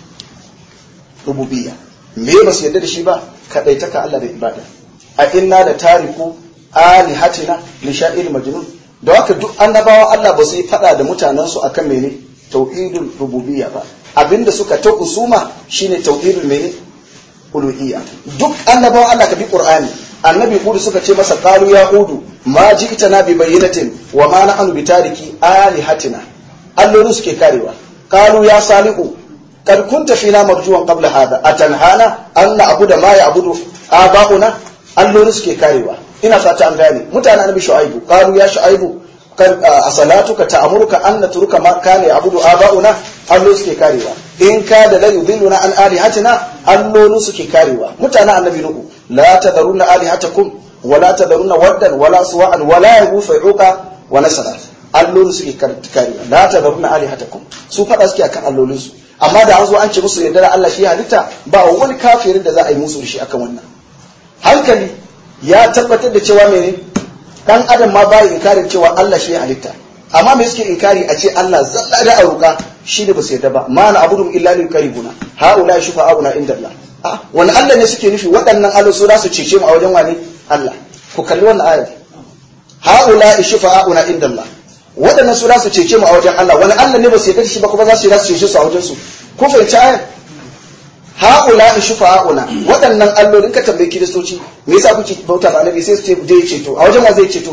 rububiyya me ba su yarda da shi ba kadaitaka Allah da ibada a inna da tariku alihatina li sha'ir majnun da haka duk annabawa Allah ba su yi fada da mutanen su akan mene tauhidul rububiyya ba abinda suka ta usuma shine tauhidul mene uluhiyya duk annabawa Allah ka bi qur'ani annabi hudu suka ce masa qalu ya hudu ma ji'tana bi bayyinatin wa ma nahnu bi tariki alihatina allolin suke karewa qalu ya salihu kad kunta fina marjuwan qabla hada atanhana an na'budu ma ya'budu aba'una allolin suke karewa ina fata an gane mutanen annabi shu'aibu qalu ya shu'aibu kan asalatuka ta'muruka an natruka ma kana ya'budu aba'una allolin suke karewa in ka da la yudilluna an alihatina allolin suke karewa mutanen annabi nuhu la tadaruna alihatakum wala tadaruna waddan wala suwa'an wala yaghus uqa wa nasara allolin suke kare la tadaruna alihatakum su fada suke akan allolin su amma da an zo an ce musu yadda da Allah shi halitta ba wani kafirin da za a yi musu da shi akan wannan hankali ya tabbatar da cewa mene dan adam ma bai inkarin cewa Allah shi halitta amma me suke inkari a ce Allah zalla da aruka shi ne ba su yadda ba ma na abudu illa lil karibuna haula shufa'auna inda Allah a wani Allah ne suke nufi waɗannan Allah su za su cece mu a wajen wani Allah ku kalli wannan ayar haula shufa'auna inda Allah waɗannan su za su cece mu a wajen Allah wani Allah ne ba su yadda shi ba kuma za su yi za su cece su a wajen su ku fahimci ayar haula shufa'auna waɗannan allolin ka tambayi kiristoci me yasa kuke bauta ba annabi sai su ce zai ceto a wajen wa zai ceto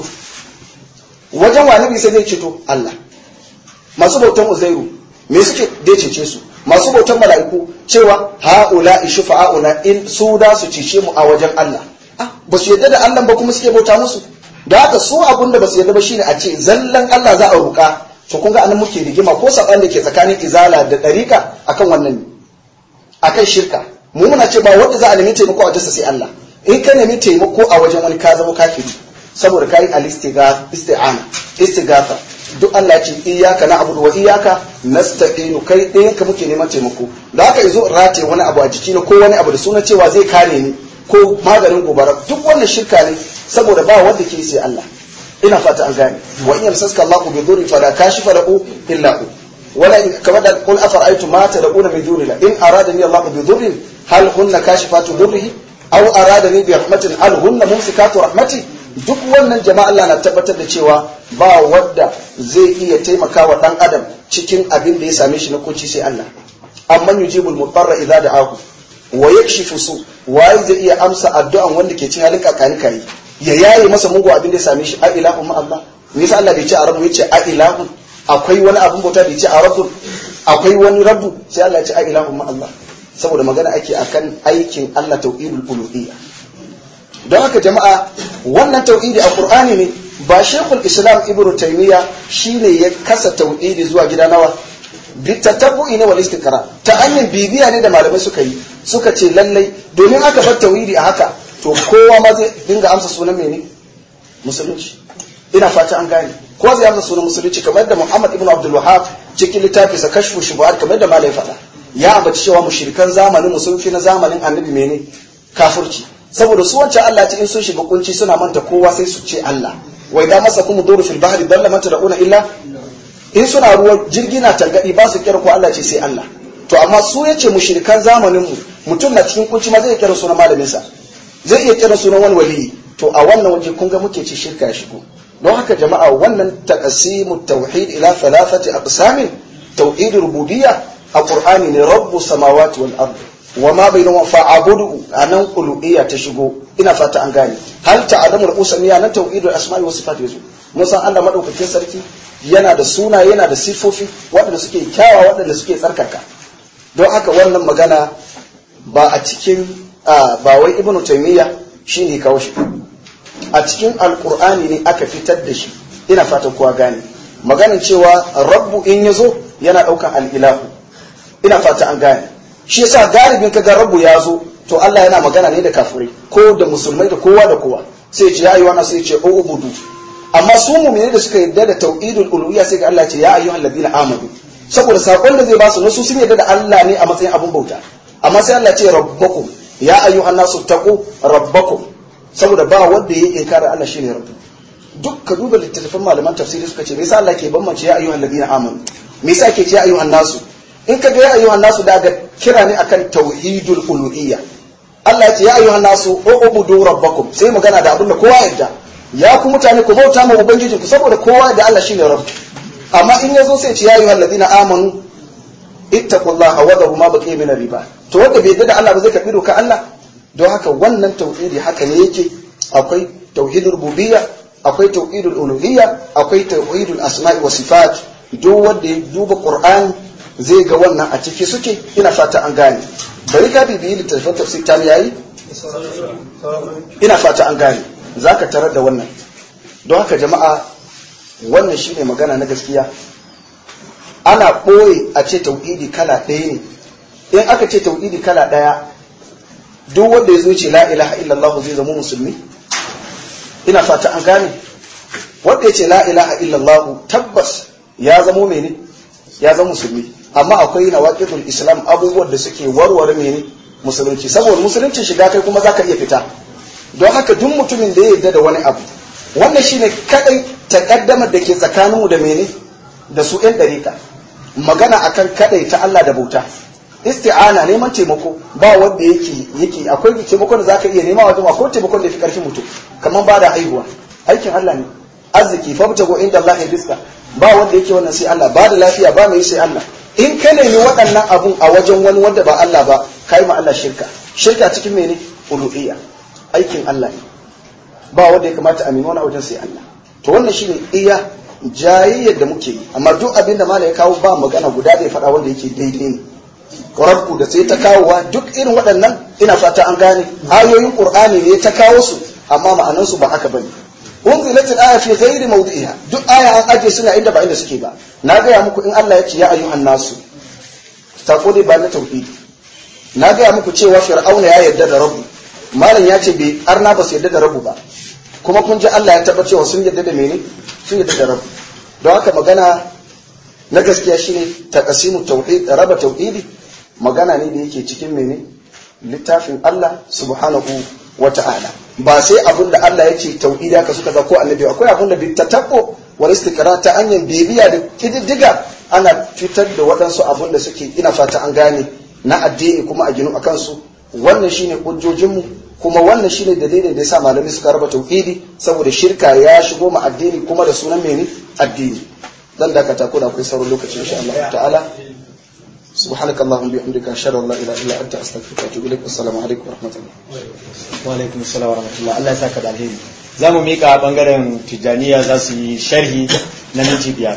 wajen wa annabi sai zai ceto Allah masu bautan uzairu me suke dai cece su masu bautan mala'iku cewa haula shufa'auna in su da su cece mu a wajen Allah ah ba su yadda da Allah ba kuma suke bauta musu da haka su abun da ba su yadda ba shine a ce zallan Allah za a ruka to kun ga anan muke rigima ko saban da ke tsakanin izala da dariƙa akan wannan ne akan shirka mu muna ce ba wanda za a nemi taimako a wajensa sai Allah in ka nemi taimako a wajen wani ka zama kafiri saboda kai al-isti'ana istighatha duk Allah ce iyyaka na'budu wa iyyaka nasta'inu kai ɗayan ka muke neman taimako da haka yazo rate wani abu a jiki na ko wani abu da suna cewa zai kare ni ko maganin gobara duk wannan shirka ne saboda ba wanda ke sai Allah ina fata an gane wa in yamsaska Allahu bi dhurri fala kashifa lahu illa hu wala kama da qul afara'aytum ma tad'una min dunillah in aradani Allahu bi dhurrin hal hunna kashifatu dhurrihi aw aradani bi rahmatin hal hunna mumsikatu rahmati duk wannan jama'a Allah na tabbatar da cewa ba wadda zai iya taimakawa dan adam cikin abin da ya same shi na kunci sai Allah amman yujibul mutarra idza da'ahu wa yakshifu su waye zai iya amsa addu'an wanda ke cin halin kakani kai ya yaye masa mugu abin da ya same shi a ilahu ma Allah me yasa Allah bai ce a rabu yace a ilahu akwai wani abin bauta bai ce a rabu akwai wani rabu sai Allah ya ce a ilahu ma Allah saboda magana ake akan aikin Allah tauhidul uluhiyya don haka jama'a wannan tauhidi a Qur'ani ne ba Sheikhul Islam Ibn Taymiyyah shine ya kasa tauhidi zuwa gida nawa bitatabbu'i ne wal istiqra ta hanyar bibiya ne da malamai suka yi suka ce lallai domin aka bar tauhidi a haka to kowa ma zai dinga amsa sunan mene musulunci ina fata an gane kowa zai amsa sunan musulunci kamar da Muhammad ibn Abdul Wahhab cikin littafi sa kashfu shubuhat kamar da malai faɗa ya ambaci cewa mushrikan zamanin musulunci na zamanin annabi mene kafirci saboda su wancan Allah ce in sun shiga kunci suna manta kowa sai su ce Allah wa idan masa kuma duru fil bahri dalla man tad'una illa in suna ruwa jirgi na tangadi ba su kira ko Allah ce sai Allah to amma su yace mushrikan zamanin mu mutum na cikin kunci ma zai kira sunan malamin sa zai iya kira sunan wani waliyi to a wannan waje kun ga muke ci shirka ya shigo don haka jama'a wannan taqsimut tauhid ila thalathati aqsamin tauhid rububiyya a qur'ani ne rabbus samawati wal ard wa ma bainahuma fa'budu anan uluhiyya ta shigo ina fata an gane hal ta'lamu al-usmiya nan tauhidul asma'i was sifat yazo mun san Allah madaukakin sarki yana da suna yana da sifofi waɗanda suke kyawa waɗanda suke tsarkaka don haka wannan magana ba a cikin ba wai ibnu taymiya shine kawo shi a cikin alkur'ani ne aka fitar da shi ina fatan kowa gane maganin cewa rabbu in yazo yana daukan al'ilahu ina fata an gane shi yasa galibin kaga rabbu ya zo to Allah yana magana ne da kafirai ko da musulmai da kowa da kowa sai ce ya ayyuha sai ce o ubudu amma su mu'mini da suka yarda da tauhidul uluhiyya sai ga Allah ce ya ayyuhal ladina amanu saboda sakon da zai ba su na su sun yarda da Allah ne a matsayin abun bauta amma sai Allah ce rabbakum ya ayyuhan nasu taqu rabbakum saboda ba wanda ya inkara Allah shine rabbu duk ka duba littattafan malaman tafsiri suka ce me yasa Allah ke bambance ya ayyuhan ladina amanu me yasa ke ce ya ayyuhan nasu in ka ga ya ayyuhan nasu da ga kira ne akan tauhidul uluhiyya Allah ya ce ya ayyuhan nasu ubudu rabbakum sai magana da abin da kowa yarda ya ku mutane ku bauta ma ubangiji ku saboda kowa da Allah shine rabbu amma in yazo sai ce ya ayyuhan ladina amanu ittaqullaha wa dharu ma baqiya min riba to wanda bai yarda da Allah ba zai karbi doka Allah don haka wannan tauhidi haka ne yake akwai tauhidul rububiyya akwai tauhidul uluhiyya akwai tauhidul asma'i wa sifat duk wanda ya duba qur'ani zai ga wannan a ciki suke ina fata an gane bari ka bibiyi littattafan tafsir ta yayi ina fata an gane zaka tarar da wannan don haka jama'a wannan shine magana na gaskiya ana ɓoye a ce tauhidi kala ɗaya ne in aka ce tauhidi kala ɗaya duk wanda ya zo ce la ilaha illallah zai zama musulmi ina fata an gane wanda ya ce la ilaha illallah tabbas ya zamo mene ya zama musulmi amma akwai nawaqidul islam abubuwan da suke warware mene musulunci saboda musulunci shiga kai kuma zaka iya fita don haka duk mutumin da ya yarda da wani abu wannan shine kadai takaddamar da ke tsakaninmu da mene da su yan dariƙa magana akan kadai ta Allah da bauta isti'ana neman taimako ba wanda yake yake akwai taimakon da zaka iya nema wajen akwai taimakon da fi karfin mutum kamar ba da haihuwa aikin Allah ne arziki fabtago inda Allah ya rizqa ba wanda yake wannan sai Allah ba da lafiya ba mai sai Allah in ka nemi waɗannan abun a wajen wani wanda ba Allah ba kai ma Allah shirka shirka cikin mene uluhiyya aikin Allah ne ba wanda ya kamata a nemi wani a wajen sai Allah to wannan shine iya jayayyar da muke yi amma duk abin da malai ya kawo ba magana guda da ya faɗa wanda yake daidai ne rabbu da sai ta kawowa duk irin waɗannan ina fata an gane ayoyin qur'ani ne ta kawo su amma ma'anansu ba haka bane unzilat al-aya fi ghairi mawdi'iha duk aya an aje suna inda ba inda suke ba na gaya muku in Allah ya ce ya ayyuhan nasu taquli ba na tauhidi na gaya muku cewa fir'auna ya yarda da rabbu malam ya ce bai arna ba su yarda da rabbu ba kuma kun ji Allah ya tabbata cewa sun yarda da mene sun yarda da rabbu don haka magana na gaskiya shine taqsimu tauhid raba tauhidi magana ne da yake cikin mene littafin Allah subhanahu wa ta'ala ba sai abin da Allah ya ce tauhidi haka suka ga ko annabi akwai abin da bittatabbo wal istiqra ta hanyar bibiya da kididdiga ana fitar da waɗansu abin da suke ina fata an gane na addini kuma a ginu akan su wannan shine hujjojinmu kuma wannan shine dalilin da yasa malami suka raba tauhidi saboda shirka ya shigo ma addini kuma da sunan mene addini dan da ka tako da akwai sauran lokaci insha Allah ta'ala سبحانك اللهم وبحمدك اشهد ان لا اله الا انت استغفرك واتوب اليك والسلام عليكم ورحمه الله wa alaikum assalam wa rahmatullah Allah ya saka da alheri za mu mika bangaren tijaniya za su yi sharhi na minti biyar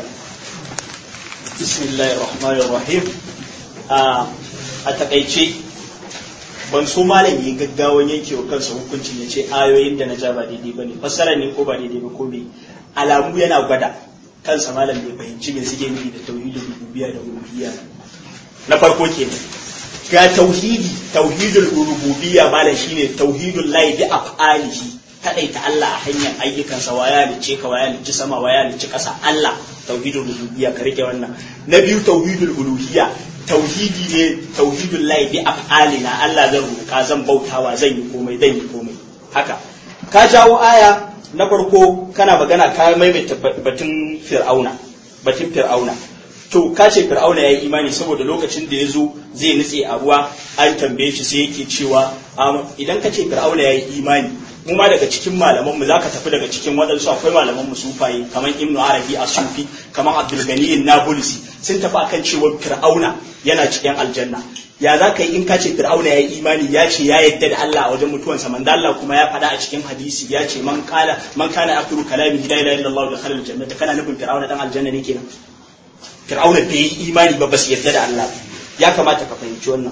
bismillahir rahmanir rahim a takaice ban so malam yi gaggawan yanke wa kansa hukuncin ya ce ayoyin da na ja ba daidai ba ne fassara ne ko ba daidai ba ko me alamu yana gwada kansa malam bai fahimci me suke nufi da tauhidul rububiyya da uluhiyya na farko kenan ga tauhidi tauhidul rububiyya malam shine tauhidul lahi bi af'alihi kadaita Allah a hanyar ayyukansa wa ya lice ka wa ya lice sama wa ya lice kasa Allah tauhidul rububiyya ka rike wannan na biyu tauhidul uluhiyya tauhidi ne tauhidul lahi bi af'alina Allah zan roka zan bautawa zan yi komai zan yi komai haka ka jawo aya na farko kana magana ka maimaita batun fir'auna batun fir'auna to ka ce fir'auna ya yi imani saboda lokacin da ya zo zai nutse a ruwa an tambaye shi sai yake cewa idan ka ce fir'auna ya yi imani mu ma daga cikin malaman mu zaka tafi daga cikin waɗansu akwai malaman mu sufaye kamar ibnu arabi a sufi kamar abdul gani nabulusi sun tafi akan cewa fir'auna yana cikin aljanna ya za ka yi in ka ce fir'auna ya yi imani ya ce ya yadda da Allah a wajen mutuwansa manzo Allah kuma ya faɗa a cikin hadisi ya ce man kala man kana akhiru kalami la ilaha illallah da khalal jannata kana nufin fir'auna dan aljanna ne kenan fir'auna bai yi imani ba basu yarda da Allah ya kamata ka fahimci wannan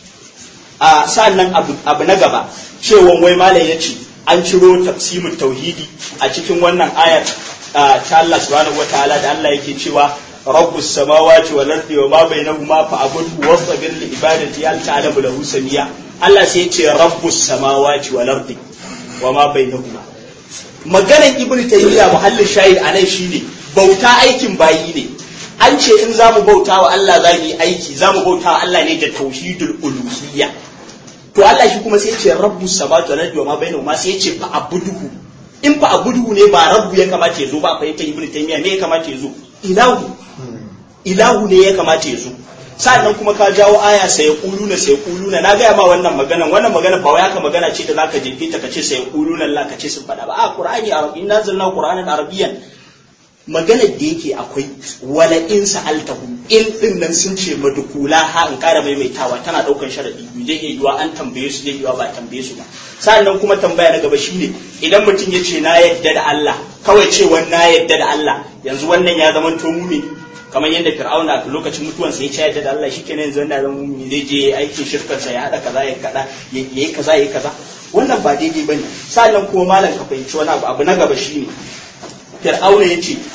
a sa'annan abu, abu na gaba cewa wai malam ya ce an ciro tafsimin tauhidi a cikin wannan ayar ta Allah subhanahu wataala da Allah yake cewa rabbus samawati wal ardi wa ma bainahuma fa'budhu wastabir li ibadati hal ta'lamu lahu samia Allah sai ya ce rabbus samawati wal ardi wa ma bainahuma maganar ibnu taymiya muhallin shahid anan shine bauta aikin bayi ne an ce in za mu bauta wa Allah za mu yi aiki za mu bauta wa Allah ne da tauhidul uluhiyya to Allah shi kuma sai ya ce rabbu samawati wal ardi wa ma bainahuma sai ya ce fa abuduhu in fa abuduhu ne ba rabbu ya kamata ya zo ba fa yata ibnu taymiya me ya kamata ya zo ilahu ilahu ne ya kamata ya zo sannan kuma ka jawo aya sai kuluna sai kuluna na gaya ma wannan maganan wannan magana ba wai haka magana ce da zaka jefe ta kace sai kuluna Allah kace sun faɗa ba a qur'ani arabi inna zalna qur'anan arabiyyan maganar da yake akwai wala in sa'altahu in din nan sun ce madukula ha in kara maimaitawa tana daukan sharadi biyu zai iya yiwa an tambaye su zai yiwa ba tambaye su ba sannan kuma tambaya na gaba shine idan mutum ya ce na yadda da Allah kawai cewa na yadda da Allah yanzu wannan ya zama to mumi kamar yadda fir'auna a lokacin mutuwansa ya ce yadda da Allah shikenan yanzu wannan zama mumi zai je aikin shirkarsa ya hada kaza ya kada yayi kaza yayi kaza wannan ba daidai bane sannan kuma malam ka fahimci wani abu abu na gaba shine fir'auna ya ce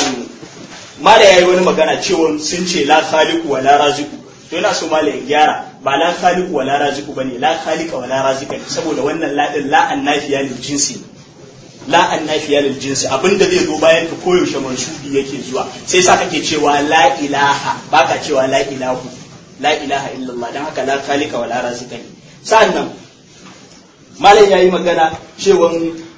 mala ya yi wani magana cewa sun ce la khaliqu wa la raziqu to yana so mala ya gyara ba la khaliqu wa la raziqu bane la khaliqa wa la raziqa saboda wannan la din la annafiya lil jinsi la annafiya lil jinsi abinda zai zo bayan ka koyaushe mansubi yake zuwa sai sa kake cewa la ilaha baka cewa la ilahu la ilaha illallah dan haka la khaliqa wala razika ne sa'annan malam yayi magana cewa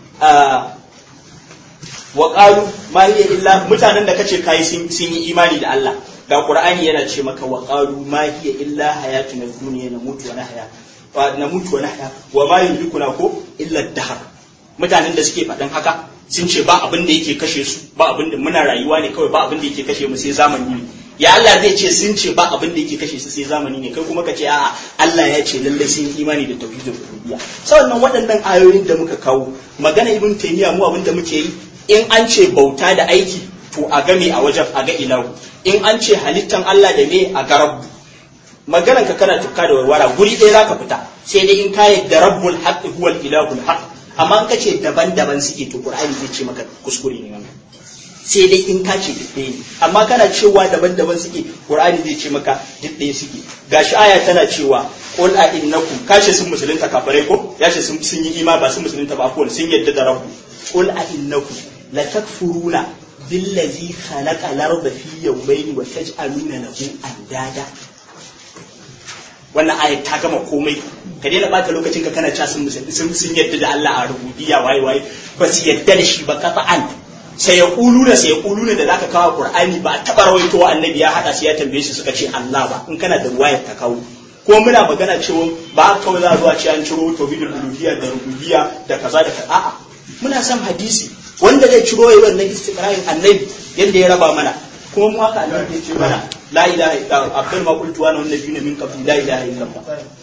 wa qalu ma hiya illa mutanen da kace kai sun yi imani da Allah ga qur'ani yana ce maka wa qalu ma hiya illa hayatuna dunya namutu wa nahya wa namutu wa nahya wa ma yulikuna ko illa dahar mutanen da suke faɗin haka sun ce ba abin da yake kashe su ba abin da muna rayuwa ne kawai ba abin da yake kashe mu sai zamani ne ya Allah zai ce sun ce ba abin da yake kashe su sai zamani ne kai kuma ka ce a'a Allah ya ce lallai sun yi imani da tauhidin rububiyya sannan waɗannan ayoyin da muka kawo magana ibn taymiya mu abin da muke yi in an ce bauta da aiki to a game a wajen a ga ilahu in an ce halittan Allah da me a ga rabbu maganan ka kana tukka da warwara guri ɗaya zaka fita sai dai in ka yadda rabbul haqq huwal ilahul haqq amma in ka ce daban-daban suke to qur'ani zai ce maka kuskure ne wannan sai dai in ka ce duk ɗaya ne amma kana cewa daban-daban suke qur'ani zai ce maka duk ɗaya suke gashi aya tana cewa qul a innakum kashe sun musulunta kafirai ko yace sun sun yi ima ba sun musulunta ba ko sun yadda da rabbu qul a innakum la takfuruna billazi khalaqa al-arda fi yawmayn wa taj'aluna lahu andada wannan aya ta gama komai ka daina bata lokacin ka kana cewa sun sun sun yadda da Allah a rububiyya waye waye ba su yadda da shi ba qat'an sai ya kuluna sai ya kuluna da zaka kawo Qur'ani ba a taba rawaito annabi ya hada su ya tambaye shi suka ce Allah ba in kana da ruwayar ka kawo ko muna magana cewa ba kawai za a zuwa ce an ciro tauhidul uluhiyya da rububiyya da kaza da kaza a'a muna son hadisi wanda zai ciro yayi wannan istiqra'in annabi yanda ya raba mana kuma mu haka annabi ya ce mana la ilaha illa abdul ma qultu wa nabiyuna min qabli la ilaha illa Allah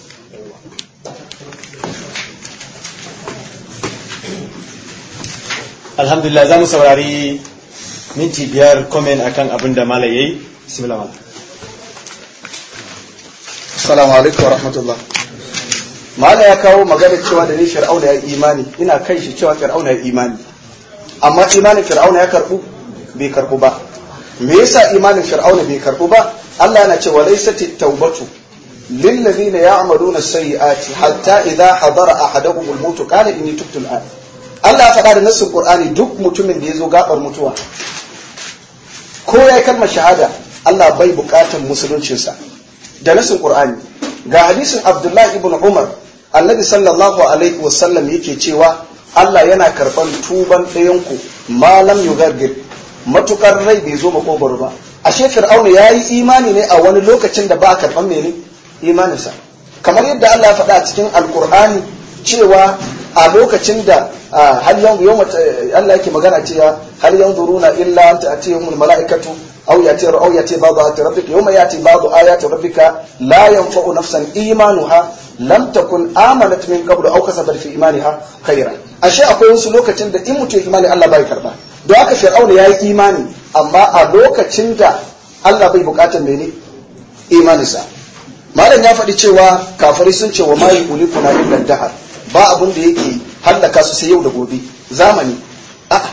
alhamdulillah za mu saurari minti biyar komen akan abin da mala yayi bismillah mala assalamu alaikum wa rahmatullah mala ya kawo magana cewa da ni fir'auna ya imani ina kai shi cewa fir'auna ya imani amma imanin fir'auna ya karbu bai karbu ba me yasa imanin fir'auna bai karbu ba Allah yana cewa laysatit tawbatu lil ladina ya'maluna as-sayyi'ati hatta idha hadara ahaduhum al-maut qala inni tubtu al-an Allah ya faɗa da nassin Qur'ani duk mutumin da ya zo gabar mutuwa ko ya kalmar shahada Allah bai buƙatar musuluncinsa da nassin Qur'ani ga hadisin Abdullahi ibn Umar annabi sallallahu alaihi wasallam yake cewa Allah yana karɓar tuban ɗayanku malam yugargir matukar rai bai zo makogwaro ba ashe fir'auna ya yi imani ne a wani lokacin da ba a karɓar mene imaninsa kamar yadda Allah ya faɗa a cikin alkur'ani cewa a lokacin da hal yanzu yau Allah yake magana cewa hal yanzuruna illa an ta'tiyahumul mala'ikatu aw yati aw yati ba'du ayati rabbika yawma yati ba'du ayati rabbika la yanfa'u nafsan imanuha lam takun amanat min qablu aw kasabat fi imaniha khayran ashe akwai wasu lokacin da in mutum imani Allah bai karba don haka fir'auna yayi imani amma a lokacin da Allah bai bukatar mene imaninsa malam ya faɗi cewa kafirai sun ce wa ma yulikuna illa dahar ba abin da yake hallaka su sai yau da gobe zamani a'a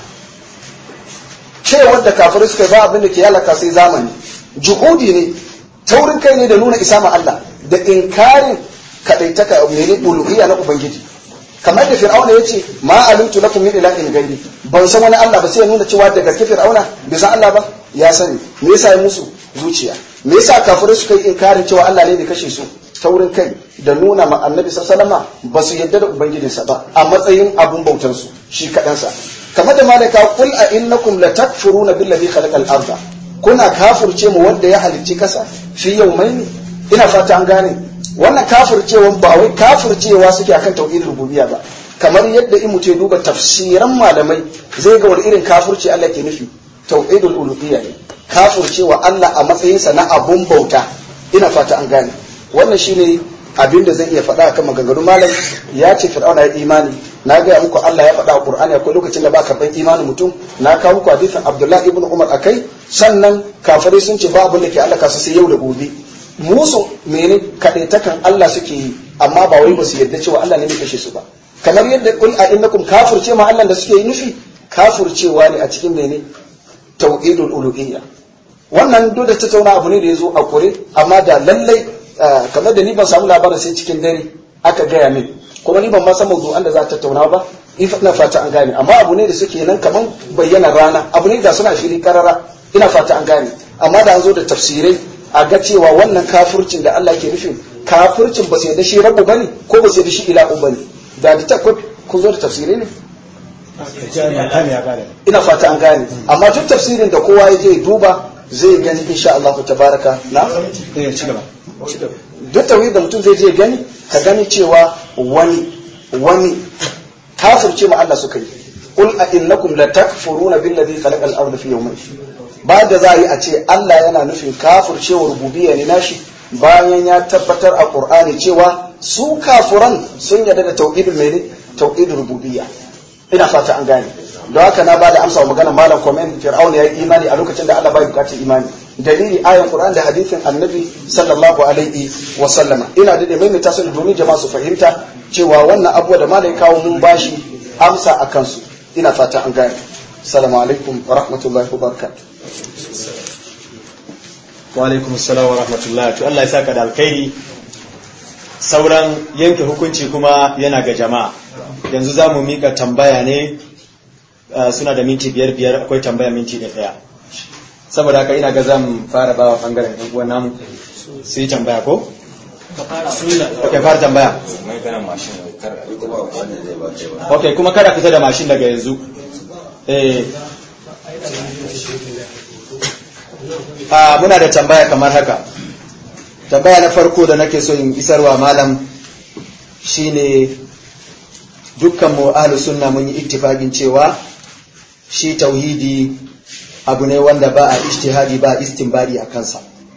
cewar da kafirai suka ba abin da ke halaka sai zamani juhudi ne taurin kai ne da nuna isa ma Allah da inkarin kadaitaka mene uluhiyya na ubangiji kamar da fir'auna ya ce ma alimtu lakum min ilahin gairi ban san wani Allah ba sai ya nuna cewa da gaske fir'auna bai san Allah ba ya sani me yasa ya musu zuciya me yasa kafirai suka yi inkarin cewa Allah ne bai kashe su taurin kai da nuna ma annabi sallama ba su yadda da ubangijinsa ba a matsayin abun bautansu shi kaɗansa kamar da malaka kul a innakum la takfuruna billazi khalaqal arda kuna kafirce mu wanda ya halicci kasa fi yawmaini ina fata an gane wannan kafircewan ba wai kafircewa suke akan tauhidin rububiyya ba kamar yadda in mutum duba tafsiran malamai zai ga wani irin kafirci Allah ke nufi tauhidul uluhiyya ne kafircewa Allah a matsayinsa na abun bauta ina fata an gane wannan shine abin da zan iya faɗa akan maganganun malam ya ce fir'auna ya imani na gaya muku Allah ya faɗa a Qur'ani akwai lokacin da ba karɓar imanin mutum na kawo muku hadisin Abdullahi ibn Umar akai sannan kafirai sun ce ba abin da ke Allah kasu sai yau da gobe musu mene kadaitakan Allah suke yi amma ba wai ba su yarda cewa Allah ne mai kashe su ba kamar yadda kul a innakum kafirce ma Allah da suke yi nufi kafircewa ne a cikin mene tauhidul uluhiyya wannan duk da tattauna abu ne da ya zo a kure amma da lallai kamar da ni ban samu labarin sai cikin dare aka gaya min kuma ni ban ma san mawdu'an da za ta tattauna ba ina fata an gane amma abu ne da suke nan kaman bayyana rana abu ne da suna fili karara ina fata an gane amma da an zo da tafsirai a ga cewa wannan kafircin da Allah ke nufin kafircin ba sai da shi rabu bane ko ba sai da shi ilahu bane da da ta kun zo da tafsirai ne ina fata an gane amma duk tafsirin da kowa ya je duba zai gani insha Allah tabaraka na duk tawhid da mutum zai je gani ka gani cewa wani wani kafirce ma Allah suka yi qul a innakum la takfuruna billadhi khalaqa al-ardha fi yawmayn ba da za a yi a ce Allah yana nufin kafircewar rububiyya ne nashi bayan ya tabbatar a Qur'ani cewa su kafuran sun yarda da tauhidul mene tauhidul rububiyya ina fata an gane don haka na bada amsa wa magana malam komen fir'auna ya yi imani a lokacin da Allah bai bukatar imani dalili ayan Qur'an da hadithin annabi sallallahu alaihi wa sallama ina da mai ta sun domin jama'a su fahimta cewa wannan abuwa da malai kawo mun bashi amsa a kansu ina fata an gane assalamu alaikum wa rahmatullahi wa barakatuh wa alaikum assalam wa rahmatullahi to Allah ya saka da alkhairi sauran yanke hukunci kuma yana ga jama'a yanzu za mu mika tambaya ne suna da minti biyar biyar akwai tambaya minti da ɗaya saboda haka ina ga zan fara bawa bangaren ɗan uwan namu su yi tambaya ko? ok fara tambaya ok kuma kada fita da mashin daga yanzu eh a muna da tambaya kamar haka tambaya na farko da nake so in isarwa malam shine dukkan mu ahlus sunna mun yi ittifaqin cewa shi tauhidi abu ne wanda ba a ijtihadi ba istinbadi a kansa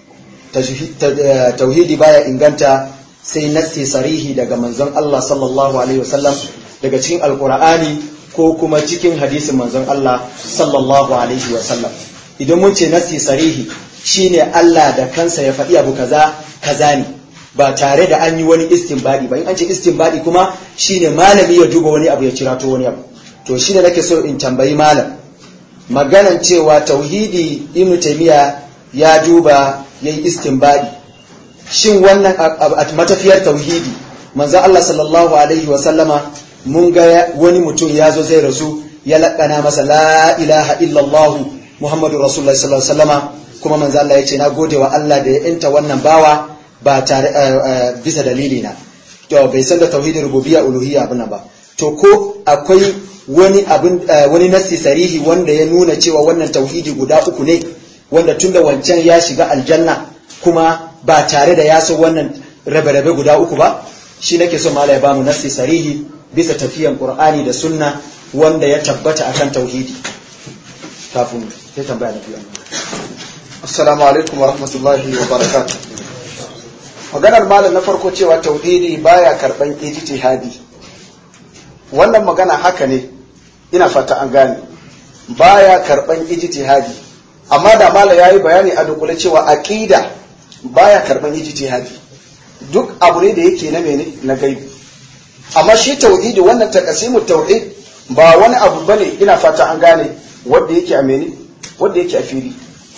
tauhidi baya inganta sai nassi sarihi daga manzon Allah sallallahu alaihi wasallam daga cikin alqur'ani ko kuma cikin hadisin manzon Allah sallallahu alaihi wasallam idan mun ce nassi sarihi shine Allah da kansa ya faɗi abu kaza kaza ne ba tare da an yi wani istinbadi ba in an ce istinbadi kuma shine malami ya duba wani abu ya cirato wani abu to shine nake so in tambayi malam maganan cewa tauhidi ibn taymiya ya duba yayi istinbadi shin wannan a matafiyar tauhidi manzo Allah sallallahu alaihi wa sallama mun ga wani mutum ya zo zai rasu ya laƙana masa la ilaha illallah muhammadu rasulullahi sallallahu alaihi wasallama kuma manzo Allah ya ce na gode wa Allah da ya inta wannan bawa ba tare bisa dalili na to bai san da tauhidin rububiyya uluhiyya abin ba to ko akwai wani abin wani nassi sarihi wanda ya nuna cewa wannan tauhidi guda uku ne wanda tunda wancan ya shiga aljanna kuma ba tare da ya san wannan rabe-rabe guda uku ba shi nake so mala ya bamu nassi sarihi bisa tafiyan qur'ani da sunna wanda ya tabbata akan tauhidi kafin sai tambaya na biyu assalamu alaikum wa rahmatullahi wa barakatuh maganar malam na farko cewa tauhidi baya karban ijtihadi wannan magana haka ne ina fata an gane baya karban ijtihadi amma da malam yayi bayani a dukule cewa aqida baya karban ijtihadi duk abu ne da yake na mene na gaibi amma shi tauhidi wannan takasimu tauhid ba wani abu bane ina fata an gane wanda yake a mene wanda yake a fili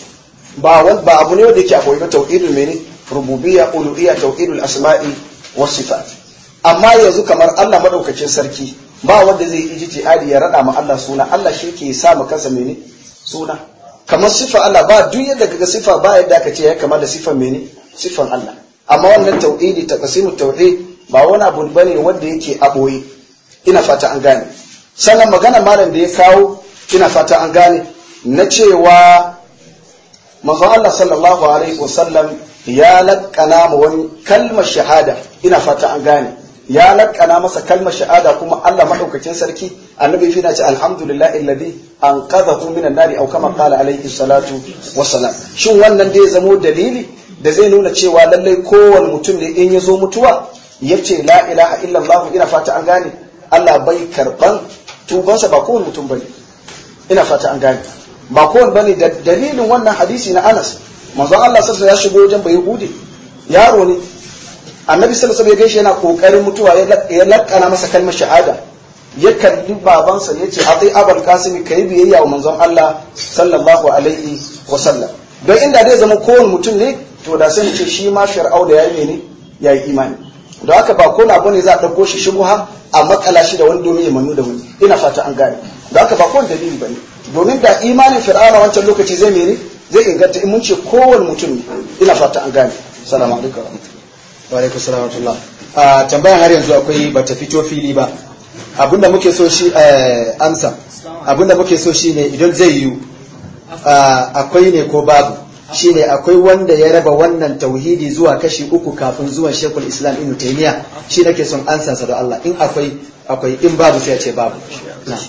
ba ba abu ne wanda yake a koyi ba tauhidul mene rububiyya uluhiyya tauhidul asma'i was sifat amma yanzu kamar Allah madaukakin sarki ba wanda zai yi ijtihadi ya rada ma Allah suna Allah shi ke sa ma kansa mene suna kamar sifa Allah ba duk yadda kaga sifa ba yadda aka ce ya kama da sifan mene sifan Allah amma wannan tauhidi taqsimu tauhid ba wani abu bane wanda yake a boye ina fata an gane sannan magana malam da ya kawo ina fata an gane na cewa manzon Allah sallallahu alaihi wasallam ya laƙana ma wani kalmar shahada ina fata an gane ya laƙana masa kalmar shahada kuma Allah madaukakin sarki annabi fi na ce alhamdulillah alladhi anqadhahu minan nari aw kama qala alaihi salatu wassalam shin wannan dai zamo dalili da zai nuna cewa lallai kowane mutum ne in ya zo mutuwa yace la ilaha illallah ina fata an gane Allah bai karban tubansa ba kowane mutum bane ina fata an gane ba kowane bane da dalilin wannan hadisi na Anas manzon Allah sallallahu ya shigo wajen bai yahudi yaro ne annabi sallallahu alaihi gaishe yana kokarin mutuwa ya lakkana masa kalmar shahada ya kalli babansa ya ce atai abul qasim kai biyayya wa manzon Allah sallallahu alaihi wasallam don inda zai zama kowane mutum ne to da sai ce shi ma fir'au da yayi ne yayi imani da haka ba ko na bane za a ɗauko shi shubuha a makala shi da wani domin ya manu da wani ina fata an gane da haka ba kowane dalili bane domin da imanin fir'auna wancan lokaci zai mene zai inganta in mun ce kowane mutum ne ina fata an gane salamu alaikum wa alaikum salam wa rahmatullah a tambayan har yanzu akwai bata fito fili ba abinda muke so shi eh, amsa abinda muke so shine idan zai yiwu ah, akwai ne ko babu shine akwai wanda ya raba wannan tauhidi zuwa kashi uku kafin zuwan shekul islam ibn taymiya shi nake son ansa sa da Allah in akwai akwai in babu sai ya ce babu na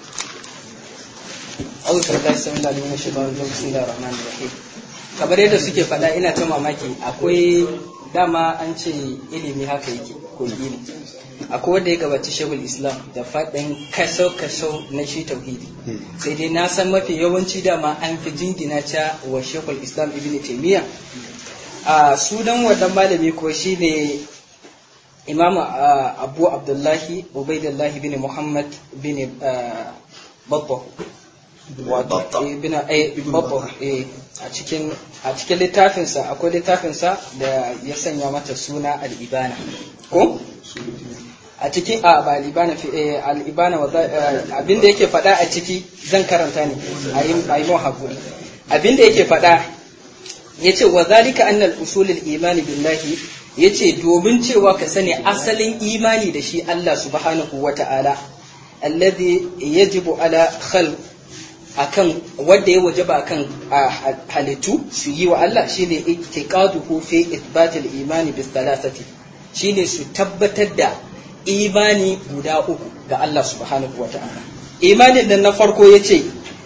أعوذ بالله السميع العليم من الشيطان الرجيم بسم الله الرحمن الرحيم kamar yadda suke faɗa ina ta mamaki akwai dama an ce ilimi haka yake ko ilimi akwai wanda ya gabaci shehul islam da faɗin kaso-kaso na shi tauhidi sai dai na san mafi yawanci dama an fi jingina ta wa shehul islam ibn taimiyya a sunan wannan malami ko shine imam ah, abu abdullahi ubaidullahi bin muhammad bin ah, babba wato eh, bin eh, babba eh, a cikin a cikin littafinsa akwai littafinsa da ya sanya mata suna al-ibana ko a cikin a ba al-ibana fi eh, al-ibana wa za- eh, abinda yake faɗa a ciki zan karanta ne a yi a yi mun hakuri abinda yake faɗa yace wa zalika anna al-usul al-iman billahi yace domin cewa ka sani asalin imani da shi Allah subhanahu wata'ala alladhi yajibu ala khalq akan wanda ya wajaba akan a, halittu su yi wa Allah shine itiqaduhu fi ithbatil imani bis thalathati shine su tabbatar da imani guda uku ga Allah subhanahu wata'ala imanin nan na farko yace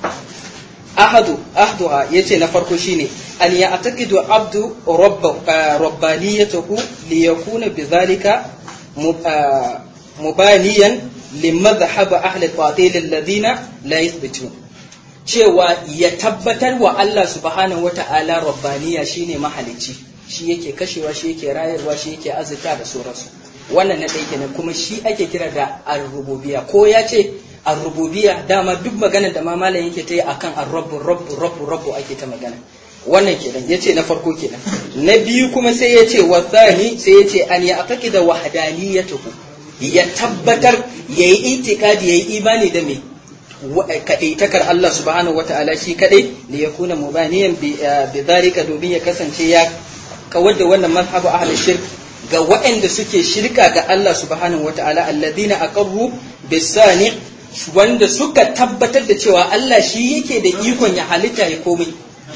ahadu ahduha yace na farko shine an ya'taqidu abdu rabba rabbaniyatahu li yakuna bidhalika mub- ah, mubaniyan limadhhab ahli al-batil alladhina la yuthbitun cewa ya tabbatar wa Allah subhanahu wata'ala rabbaniya shine mahalicci shi yake kashewa shi yake rayarwa shi yake azurta da sauransu wannan na ɗaya kenan kuma shi ake kira da ar-rububiyya ko ya ce ar-rububiyya dama duk magana da ma malam yake ta yi akan ar-rabbu rabbu rabbu rabbu ake ta magana wannan kenan yace na farko kenan na biyu kuma sai yace wa thani sai yace an ya aqida wahdaniyatuhu ya tabbatar yayi itikadi yayi imani da me kaɗaitakar Allah subhanahu wata'ala shi kaɗai da ya kuna mubaniyan bi dhalika domin ya kasance ya kawar da wannan mazhabu ahli shirk ga waɗanda suke shirka ga Allah subhanahu wata'ala alladhina aqarru bisani wanda suka tabbatar da cewa Allah shi yake da ikon ya halitta ya komai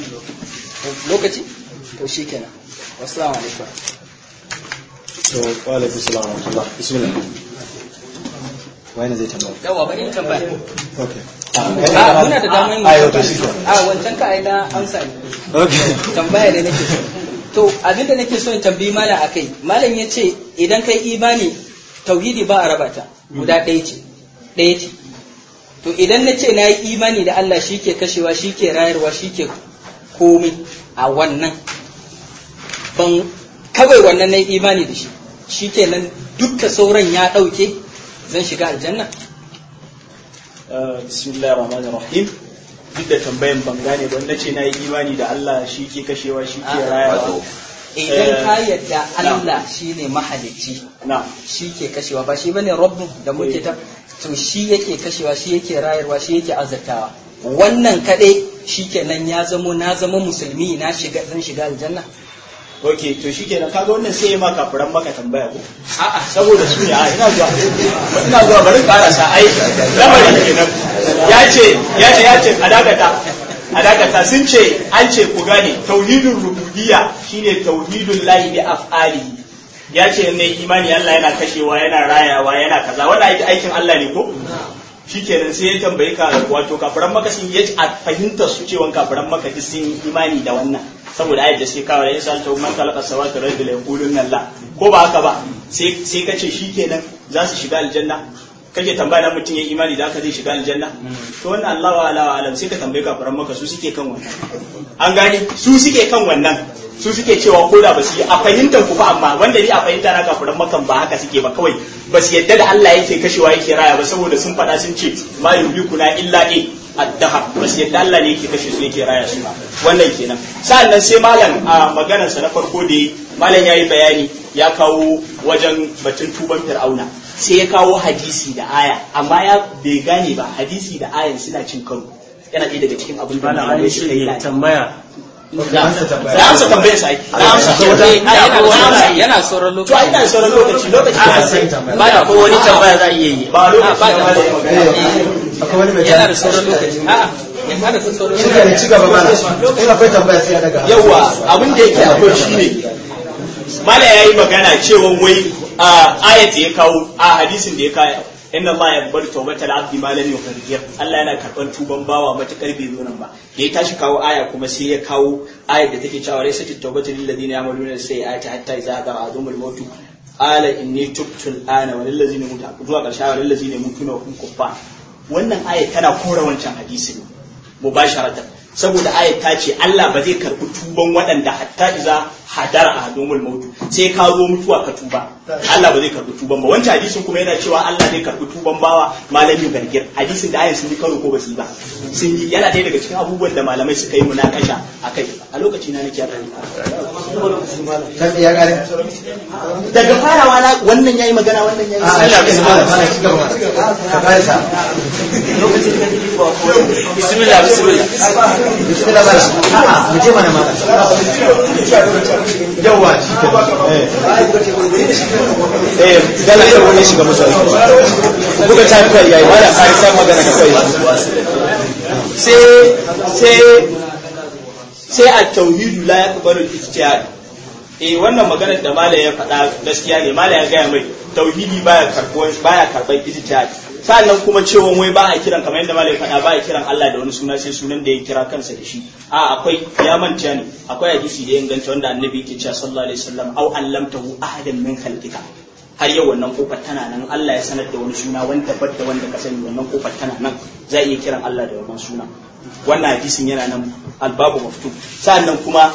lokaci to shikenan wassalamu alaikum to wa alaikum salam wa rahmatullah bismillah wani zai tambaya yawa bari in tambaya okay a muna da damar mu a yau to shi a wancan ka ai na amsa ne okay tambaya da nake so to abinda nake so in tambayi malam akai malam ya ce idan kai imani tauhidi ba a raba ta guda ɗaya ce ɗaya ce to idan na ce na yi imani da Allah shi ke kashewa shi ke rayarwa shi ke komai a wannan ban kawai wannan na yi imani da shi shi kenan dukka sauran ya ɗauke zan shiga aljanna bismillahir rahmanir rahim duk da tambayan ban gane ban nace na yi imani da Allah shi ke kashewa shi ke rayawa idan Eh, ka yadda Allah shine mahalicci na shi ke kashewa ba shi bane rabbu da muke ta to shi yake kashewa shi yake rayarwa shi yake azurtawa wannan kadai shikenan ya zamo na zama musulmi na shiga zan shiga aljanna ok to shikenan kaga wannan sai ya ma kafiran maka tambaya ko a'a saboda su ne a ina zuwa ina zuwa bari karasa ai lamarin kenan ya ce ya ce ya ce a dakata a dakata sun ce an ce ku gane tauhidul rububiyya shine tauhidul lahi bi af'ali ya ce ne imani Allah yana kashewa yana rayawa yana kaza wannan aiki aikin Allah ne ko shikenan sai ya tambayi ka wato kafiran maka sun yi a fahimtar su cewa kafiran maka duk sun yi imani da wannan saboda ayat da sai kawo da yasa ta man khalaqa samawati wal ardi la yaquluna la ko ba haka ba sai sai kace shikenan za su shiga aljanna kake tambaya na mutum ya imani da haka zai shiga aljanna to wannan Allah wa ala wa alam sai ka tambaye kafiran maka su suke kan wannan an gane su suke kan wannan su suke cewa ko da ba su yi a fahimtar ku fa amma wanda ni a fahimta na kafiran makan ba haka suke ba kawai ba su yadda da Allah yake kashewa yake raya ba saboda sun faɗa sun ce ma yulikuna illa in addaha ba su yadda Allah ne yake kashe su yake raya su ba wannan kenan sa'annan sai malam a maganar sa na farko da yi malam yayi bayani ya kawo wajen batun tuban fir'auna sai ya kawo hadisi da aya amma ya bai gane ba hadisi da ayan suna cin karo yana ɗaya daga cikin abin da Malam malamai Ali suka yi shi tambaya na amsa tambayar sa na amsa Eh, na yana- amsa yana sauran to ai ina da lokaci sauran lokaci lokaci ba da ko wani tambaya za a iya yi ba lokaci ba da- na da magana akwai wani mai yana da sauran lokaci a'a yana da sauran shi lokaci ne ci gaba mana in akwai tambaya sai a daga hannu. yawa abin da yake akwai shine mala yayi magana cewa wai a ayat da ya kawo a hadisin da ya kawo inna Allah ya bar tawbatal abdi ma lam yughargir Allah yana karban tuban bawa matakar bai zo nan ba da ya tashi kawo aya kuma sai ya kawo ayat da take cewa laysa tawbatu lil ladina yamaluna sayyi'ati hatta idza hadara adumul mautu ala inni tubtu al'ana wa lil ladina mutu zuwa karshe wa lil ladina mutuna wa hum kuffar wannan ayat tana kora wancan hadisin mubasharatan saboda ayat ta ce Allah ba zai karbi tuban waɗanda hatta iza hadara ahadumul mautu sai ka zo mutuwa ka tuba Allah ba zai karbi tuban ba wancan hadisin kuma yana cewa Allah zai karbi tuban bawa malamin gargir hadisin da ayan sun yi karo ko ba su yi ba sun yi yana ɗaya daga cikin abubuwan da malamai suka yi munakasha akai a lokaci na nake yarda kan iya kare daga farawa na wannan yayi magana wannan yayi a Allah bai mana mana ci gaba mana ka kare sa bismillah bismillah bismillah ba shi a'a mu je mana mana yawa shi ke eh dala sai wani shiga musu buga ta kai yayi wala kare sai magana ka kai sai sai sai a tauhidu la yaqbalu al-ijtihad eh wannan maganar da malai ya faɗa gaskiya ne malai ya gaya mai tauhidi baya karɓuwan baya karɓar ijtihad sannan kuma cewa wai ba a kiran kamar yadda malai ya faɗa ba a kiran Allah da wani suna sai sunan da ya kira kansa da shi a akwai ya manta ne akwai hadisi da ya inganta wanda annabi yake cewa sallallahu alaihi wasallam au allamtahu ahadan min khalqika har yau wannan kofar tana nan Allah ya sanar da wani suna wanda da wanda ka sani wannan kofar tana nan za iya kiran Allah da wannan suna wannan hadisin yana nan albabu maftu sannan kuma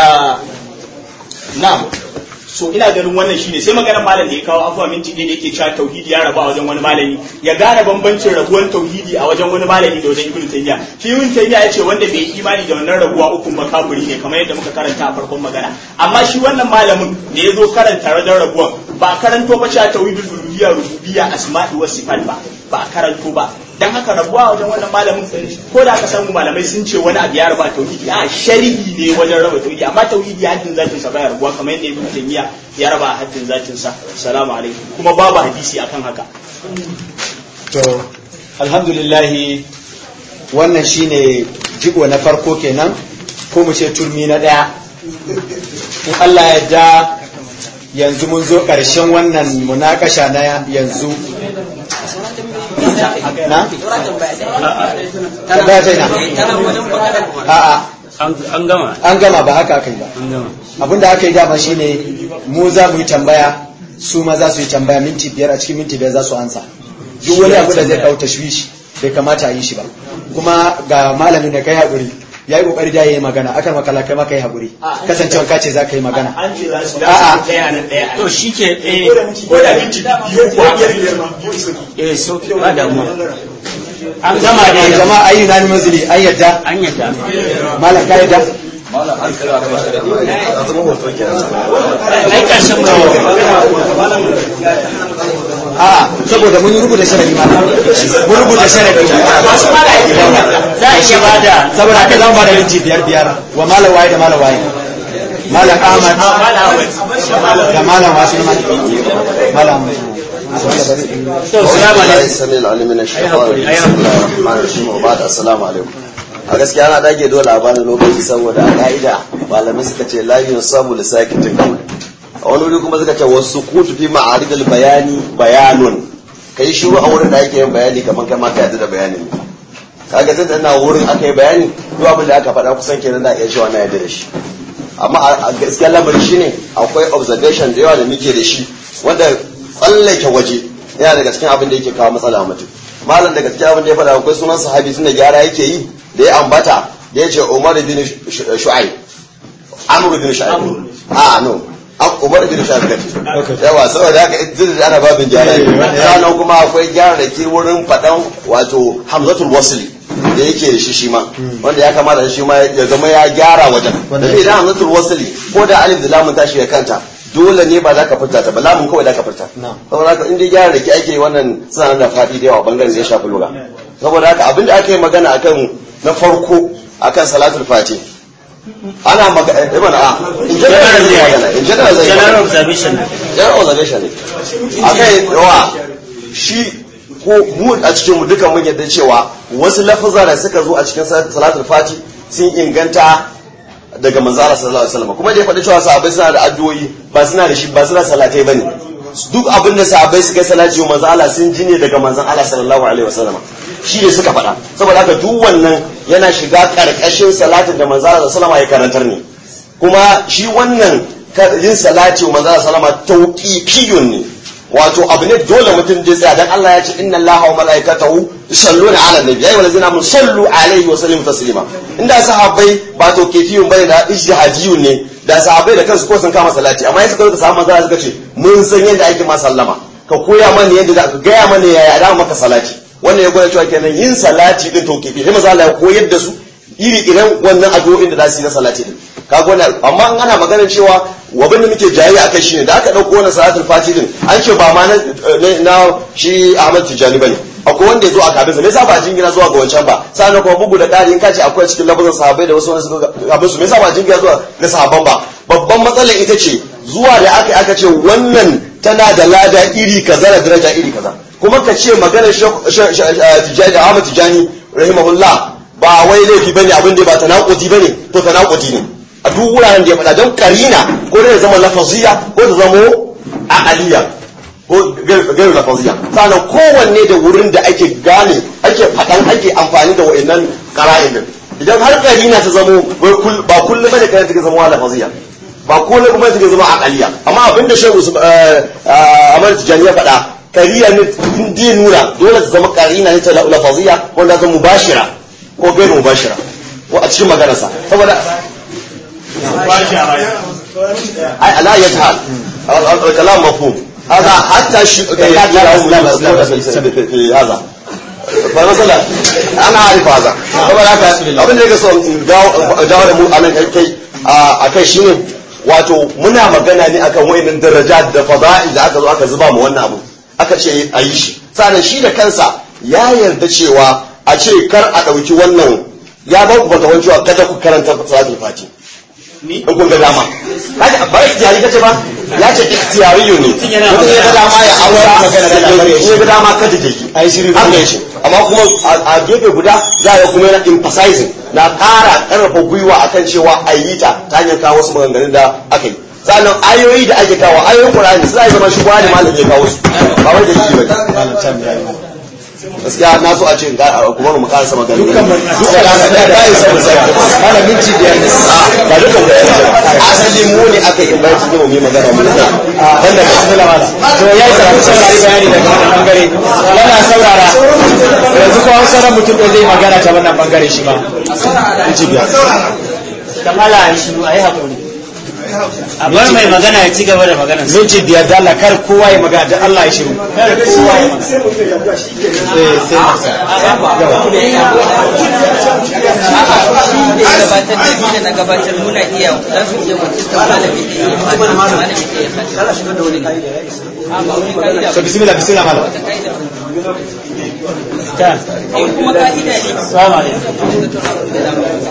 na'am so ina ganin wannan shine sai maganar malam da ya kawo afuwa minti ɗaya da yake cewa tauhidi ya rabu a wajen wani malami ya gane bambancin rabuwan tauhidi a wajen wani malami da wajen ibnu tayyiya shi ibnu tayyiya ya ce wanda bai yi imani da wannan rabuwa uku ba kafiri ne kamar yadda muka karanta a farkon magana amma shi wannan malamin da ya zo karanta wajen rabuwan ba a karanto ba cewa tauhidul uluhiyya rububiyya asma'i was sifat ba ba a karanto ba dan haka rabuwa wajen wannan malamin ko da aka samu malamai sun ce wani abu ya raba tauhidi a sharhi ne wajen raba tauhidi amma tauhidi haddin zatin sa baya rabuwa kamar yadda ibnu taymiya ya raba haddin zatin sa assalamu alaikum kuma babu hadisi akan haka to alhamdulillah wannan shine jigo na farko kenan ko mu ce turmi na daya in Allah ya da yanzu mun zo ƙarshen wannan munakasha na yanzu na? tambaya ta ina a'a an gama an gama ba haka aka yi ba an gama abinda aka yi dama shine mu za mu yi tambaya su ma za su yi tambaya minti biyar a cikin minti biyar za su ansa duk wani abu da zai kawo tashwishi bai kamata a yi shi ba kuma ga malamin da kai haƙuri ya yi ƙoƙari da ya yi magana akan makala kai maka yi haƙuri kasancewa ka ce za ka yi magana an ce za su A'a. da ɗaya nan ɗaya to shi ke eh ko da minti biyu ko biyar biyar ma eh so ba damuwa an gama a da jama'a ayi na manzili an yadda an yadda malam ka yadda ai karshen mu a saboda mun yi rubuta sharadi ma mun rubuta sharadi masu mara aiki za a iya bada saboda haka zan ba da minti biyar biyar wa malam waye da malam waye malam ahmad da malam wasu na malam to salamu alaikum السميع العليم من الشيطان الرجيم بسم الله الرحمن الرحيم وبعد السلام عليكم a gaskiya ana dage dole a bani lokaci saboda a ka'ida malamai suka ce la samu lisakitin kawai a wani wuri kuma suka ce wasu kutu fi ma'aridul bayani bayanun kai shiru a wurin da ake yin bayani kamar kai ma ka yadda da bayanin ne kaga tun da ina wurin aka yi bayani duk abin da aka faɗa kusan kenan da iya cewa na yadda da shi amma a gaskiya lamari shine akwai observation da yawa da muke da shi wanda tsallake waje yana daga cikin abin da yake kawo matsala a mutum malam daga cikin abin da ya faɗa akwai sunan sahabi tun da gyara yake yi da ya ambata da ya ce umar bin shu'aib amr bin shu'aib a no umar bin shu'aib kace yawa saboda haka idan da ana babin gyara ne sannan kuma akwai gyara da ke wurin faɗan wato hamzatul wasli da yake da shi shi ma wanda ya kamata shi ma ya zama ya gyara wajen da idan hamzatul wasli ko da alif da lamun tashi ya kanta dole ne ba za ka furta ta ba lamun kawai za ka furta saboda haka in dai gyara da ke ake wannan suna da faɗi da yawa bangaren da ya shafi lura saboda haka abin da aka yi magana akan na farko akan salatul fati ana magana eh mana a in general zai magana in general zai general magana observation general observation ne akai yawa shi ko mu a cikin mu dukan mun yadda cewa wasu lafaza da suka zo a cikin salatul fati sun inganta daga manzala sallallahu alaihi wasallam kuma da ya faɗi cewa sahabbai suna da addu'o'i ba suna da shi ba suna salatai bane duk abin da sahabbai suka yi salati wa manzo Allah sun ji ne daga manzon Allah sallallahu alaihi wasallam shi ne suka faɗa saboda haka duk wannan yana shiga karkashin salatin da manzo Allah sallallahu alaihi wasallam ya karantar ne kuma shi wannan yin salati wa manzo Allah sallallahu alaihi wasallam tauqifiyun ne wato abu ne dole mutum zai tsaya dan Allah ya ce inna Allaha wa malaikatahu yusalluna ala nabi ayyuhal ladzina amanu sallu alaihi wa sallimu taslima inda sahabbai ba to kefiyun bane da ijtihadiyun ne da sahabbai da kansu ko sun kama salati amma suka zo sahabban manzo suka ce mun san yadda ake ma sallama ka koya mana yadda za ka gaya mana yaya da maka salati wannan ya gwada cewa kenan yin salati din to kefi sai manzo Allah ya koyar da su iri iren wannan addu'o'in da za su yi na salati din kaga wannan amma an ana maganar cewa wabin da muke jayi akai shine da aka dauko wannan salatul fati din an ce ba ma na na shi Ahmad Tijani bane akwai wanda ya zo a kabinsa me yasa ba jingina zuwa ga wancan ba sannan kuma bugu da ƙari in ka ce akwai cikin lafazin sahabbai da wasu wani suka kabin su me yasa ba jingina zuwa ga sahabban ba babban matsalar ita ce zuwa da aka aka ce wannan tana da lada iri kaza da daraja iri kaza kuma ka ce maganar Tijani Ahmad Tijani rahimahullah ba wai laifi bane abin da ba tanakudi bane to tanakudi ne a duk wuraren da ya faɗa don karina ko da ya zama lafaziya ko ta zama aqaliya ko gairu lafaziya sannan kowanne da wurin da ake gane ake faɗan ake amfani da wa'annan qara'in din idan har karina ta zamo ba kullum bane karina take zama lafaziya ba kullum kuma take zama aqaliya amma abinda shehu Ahmad Tijani ya faɗa kariya ne in dai nuna dole ta zama karina ne ta lafaziya wanda zama mubashira ko gairu mubashira ko a cikin maganarsa saboda ai ala yajhal al-kalam mafhum هذا حتى ش... في هذا فمثلا انا اعرف هذا saboda haka abin da yake so jawo da mu anan kai a kai shine wato muna magana ne akan wayannan daraja da fada'i da aka zo aka zuba mu wannan abu aka ce a yi shi sannan shi da kansa ya yarda cewa a ce kar a ɗauki wannan ya ba ku bata cewa kada ku karanta salatul fati in kun ga dama kaji ba ikhtiyari kace ba ya ce ikhtiyariyo ne mutum ya ga dama ya aura ya ga dama kada ke ki ai shirin haka yace amma kuma a gefe guda za ya kuma yana emphasizing na ƙara ƙarfafa gwiwa akan cewa a yi ta ta hanyar kawo wasu maganganun da aka yi sannan ayoyi da ake kawo ayoyin Qur'ani suna zama shi da malam ya kawo su ba wai da shi ba gaskiya na so a ce kuma mu karasa magana dukkan dukkan da da ya samu sai malamin ci biyar ne ba dukkan da asali mu ne aka yi bai cikin mu magana mu da wanda ka tsala mala to yayi karatu saurari bayani daga wannan bangare yana saurara yanzu ko an sauran mutum da zai magana ta wannan bangare shi ma ci biyar kamala a yi shiru a yi haƙuri a bar mai magana ya ci gaba da magana minti biyar da Allah kar kowa ya magana da Allah ya shiru kar kowa ya magana eh sai gabatar da shi da na gabatar muna iya za su iya wakiltar malami da ya fata malami da ya fata kala shigar da wani ka'ida ya isa ba wani ka'ida so bismillah bismillah malam ta in kuma ka'ida ne salamu alaikum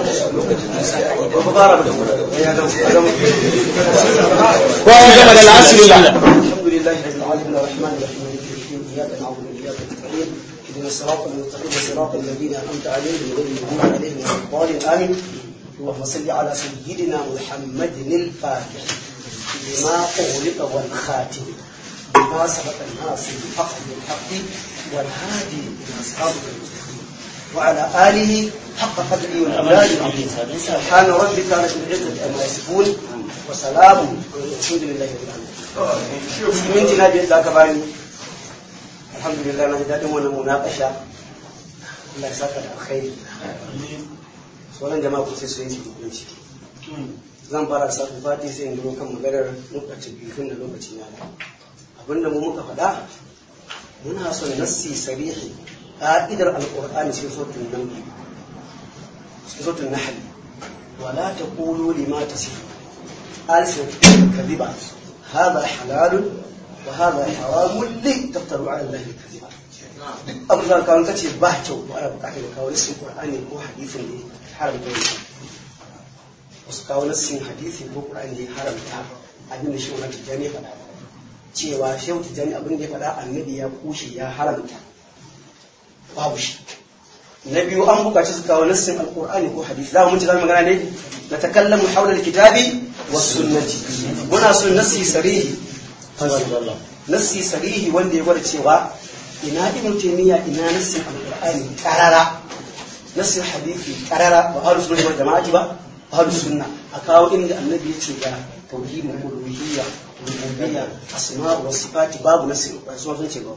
kowa ya gama da alhamdulillah الحمد لله رب العالمين الرحمن الرحيم مالك يوم الدين اياك نعبد واياك نستعين اهدنا الصراط المستقيم صراط الذين انعمت عليهم غير المغضوب عليهم ولا الضالين امين اللهم صل على سيدنا محمد الفاتح لما اغلق والخاتم لما سبق الناس بالحق بالحق والهادي الى صراطك المستقيم وعلى اله حق قدره والاملاك سبحان ربك رب العزه عما يصفون وسلام والحمد لله رب العالمين minti na biyar da aka bani alhamdulillah na ji daɗin wannan munakasha Allah ya saka da alkhairi sauran jama'a ku sai su yi hukunci zan fara sa fati sai in duro kan maganar lokaci biyu da lokaci na abinda mu muka faɗa muna son nassi sarihi ƙa'idar alƙur'ani sai sotun nan sai sotun nahl wala taqulu lima tasifu alsin kadhiba هذا حلال وهذا حرام لي تفتروا على الله الكذب abin da kawai kace ba kyau to ana bukatar kawo nassin qur'ani ko hadisin da ya haramta wani wasu kawo nassin hadisi ko qur'ani da ya haramta abin da shi wannan tijani ya faɗa cewa shehu tijani abin da ya faɗa annabi ya kushe ya haramta babu shi na biyu an bukaci su kawo nassin alqur'ani ko hadisi za mu ci zama magana ne na takallamu hawla alkitabi was sunnati muna son nassi sarihi nassi sarihi wanda ya gwada cewa ina ibn taymiya ina nassin alqur'ani qarara nassin hadisi qarara ba ahlus sunna wal jama'ati ba ahlus sunna a kawo inda annabi ya ce ga tauhidul uluhiyya rububiyya asma wa sifati babu nassin su sun ce ba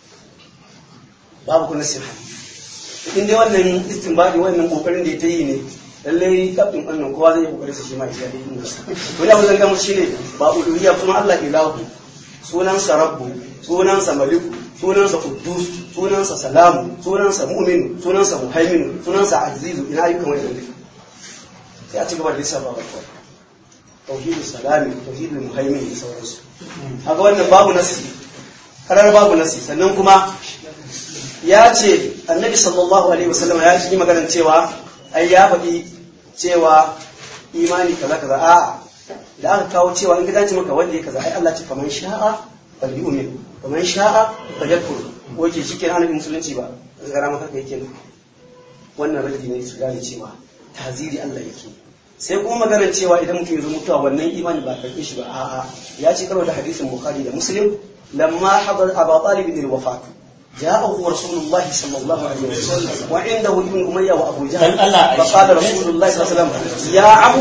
babu kuma nassin hadisi in dai wannan istinbadi wannan kokarin da ya ta yi ne lallai kafin wannan kowa zai yi kokarin sa shi ma ya yi inda wani abu zan ga mushi ne ba uluhiyya kuma Allah ilahu sunansa rabbu sunansa maliku sunansa kuddus sunansa salamu sunansa mu'minu sunansa muhaiminu sunansa azizu ina ayyukan wani duka sai a ci gaba da lissafa ba kawai tauhidul salami tauhidul muhaimin da sauransu haka wannan babu nasi karar babu nasi sannan kuma ya ce annabi sallallahu alaihi wasallam ya yi maganar cewa ai ya faɗi cewa imani kaza kaza a'a da aka kawo cewa in ka dace maka wanda ya kaza ai Allah ce faman sha'a bal yu'min faman sha'a bal yakfur wace shi kenan annabi musulunci ba gara maka kai kenan wannan raddi ne su gane cewa taziri Allah yake sai kuma maganar cewa idan mutum ya zo mutuwa wannan imani ba karɓe shi ba a'a ya ce karo da hadisin bukhari da muslim lamma hadar aba talib bin wafat جاءه رسول الله صلى الله عليه وسلم وعنده ابن أمية وأبو جهل فقال رسول الله صلى الله عليه وسلم يا عمو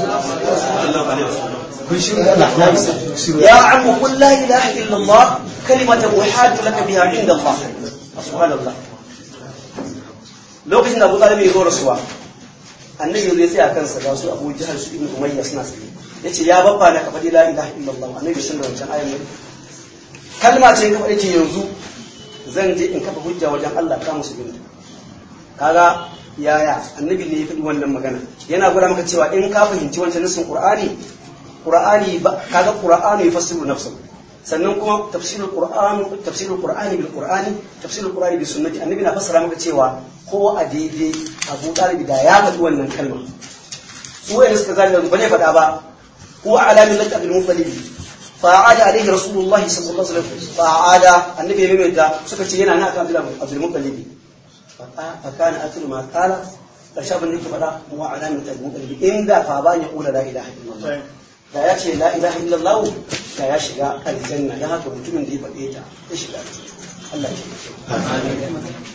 يا عمو قل لا إله إلا الله كلمة أحاج لك بها عند الله سبحان الله lokacin da Abu Talib ya zo rasuwa annabi zai tsaya kansa ga su Abu Jahal su Ibn Umayya suna tsaye yace ya babba na ka faɗi la ilaha illallah annabi sun da wancan ayan kalma ce ka faɗi ce yanzu zan je in kafa hujja wajen Allah ka musulunta kaga yaya annabi ne ya faɗi wannan magana yana gwada maka cewa in ka fahimci wancan nasin qur'ani qur'ani kaga qur'ani yufassiru nafsa sannan kuma tafsirul qur'an tafsirul qur'ani bil qur'ani tafsirul qur'ani bis sunnati annabi na fassara maka cewa ko a daidai Abu Talib da ya faɗi wannan kalma su wayanda suka gane ba ne faɗa ba ko alamin lak abdul muttalib فعاد عليه رسول الله صلى الله عليه وسلم فعاد النبي يميتا suka ce yana na kan Abdul Muttalib fa kana aklu ma qala karshe ban yake fada wa ala min Abdul Muttalib inda fa ba ya kula la ilaha illallah da ya ce la ilaha illallah da ya shiga aljanna dan haka mutumin da ya faɗe ta ya shiga Allah ya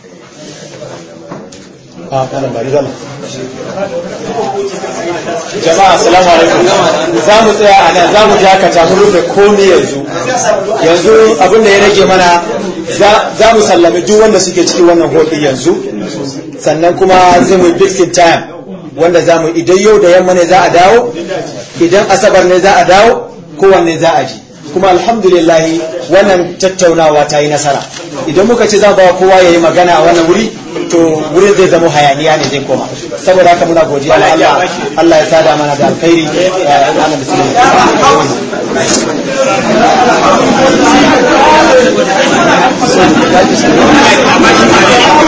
a kana bari zama jama'a assalamu alaikum za mu tsaya a nan za mu dakata mu rufe komi yanzu yanzu abin da ya rage mana za mu sallami duk wanda suke cikin wannan hoɗi yanzu sannan kuma zai mu fixing time wanda za mu idan yau da yamma ne za a dawo idan asabar ne za a dawo kowanne za a ji kuma alhamdulillah wannan tattaunawa ta yi nasara idan muka ce za ba kowa ya yi magana a wannan wuri to wurin zai zama hayaniya ne zai koma saboda haka muna godiya wa Allah Allah ya sada mana da alkhairi ana musulmi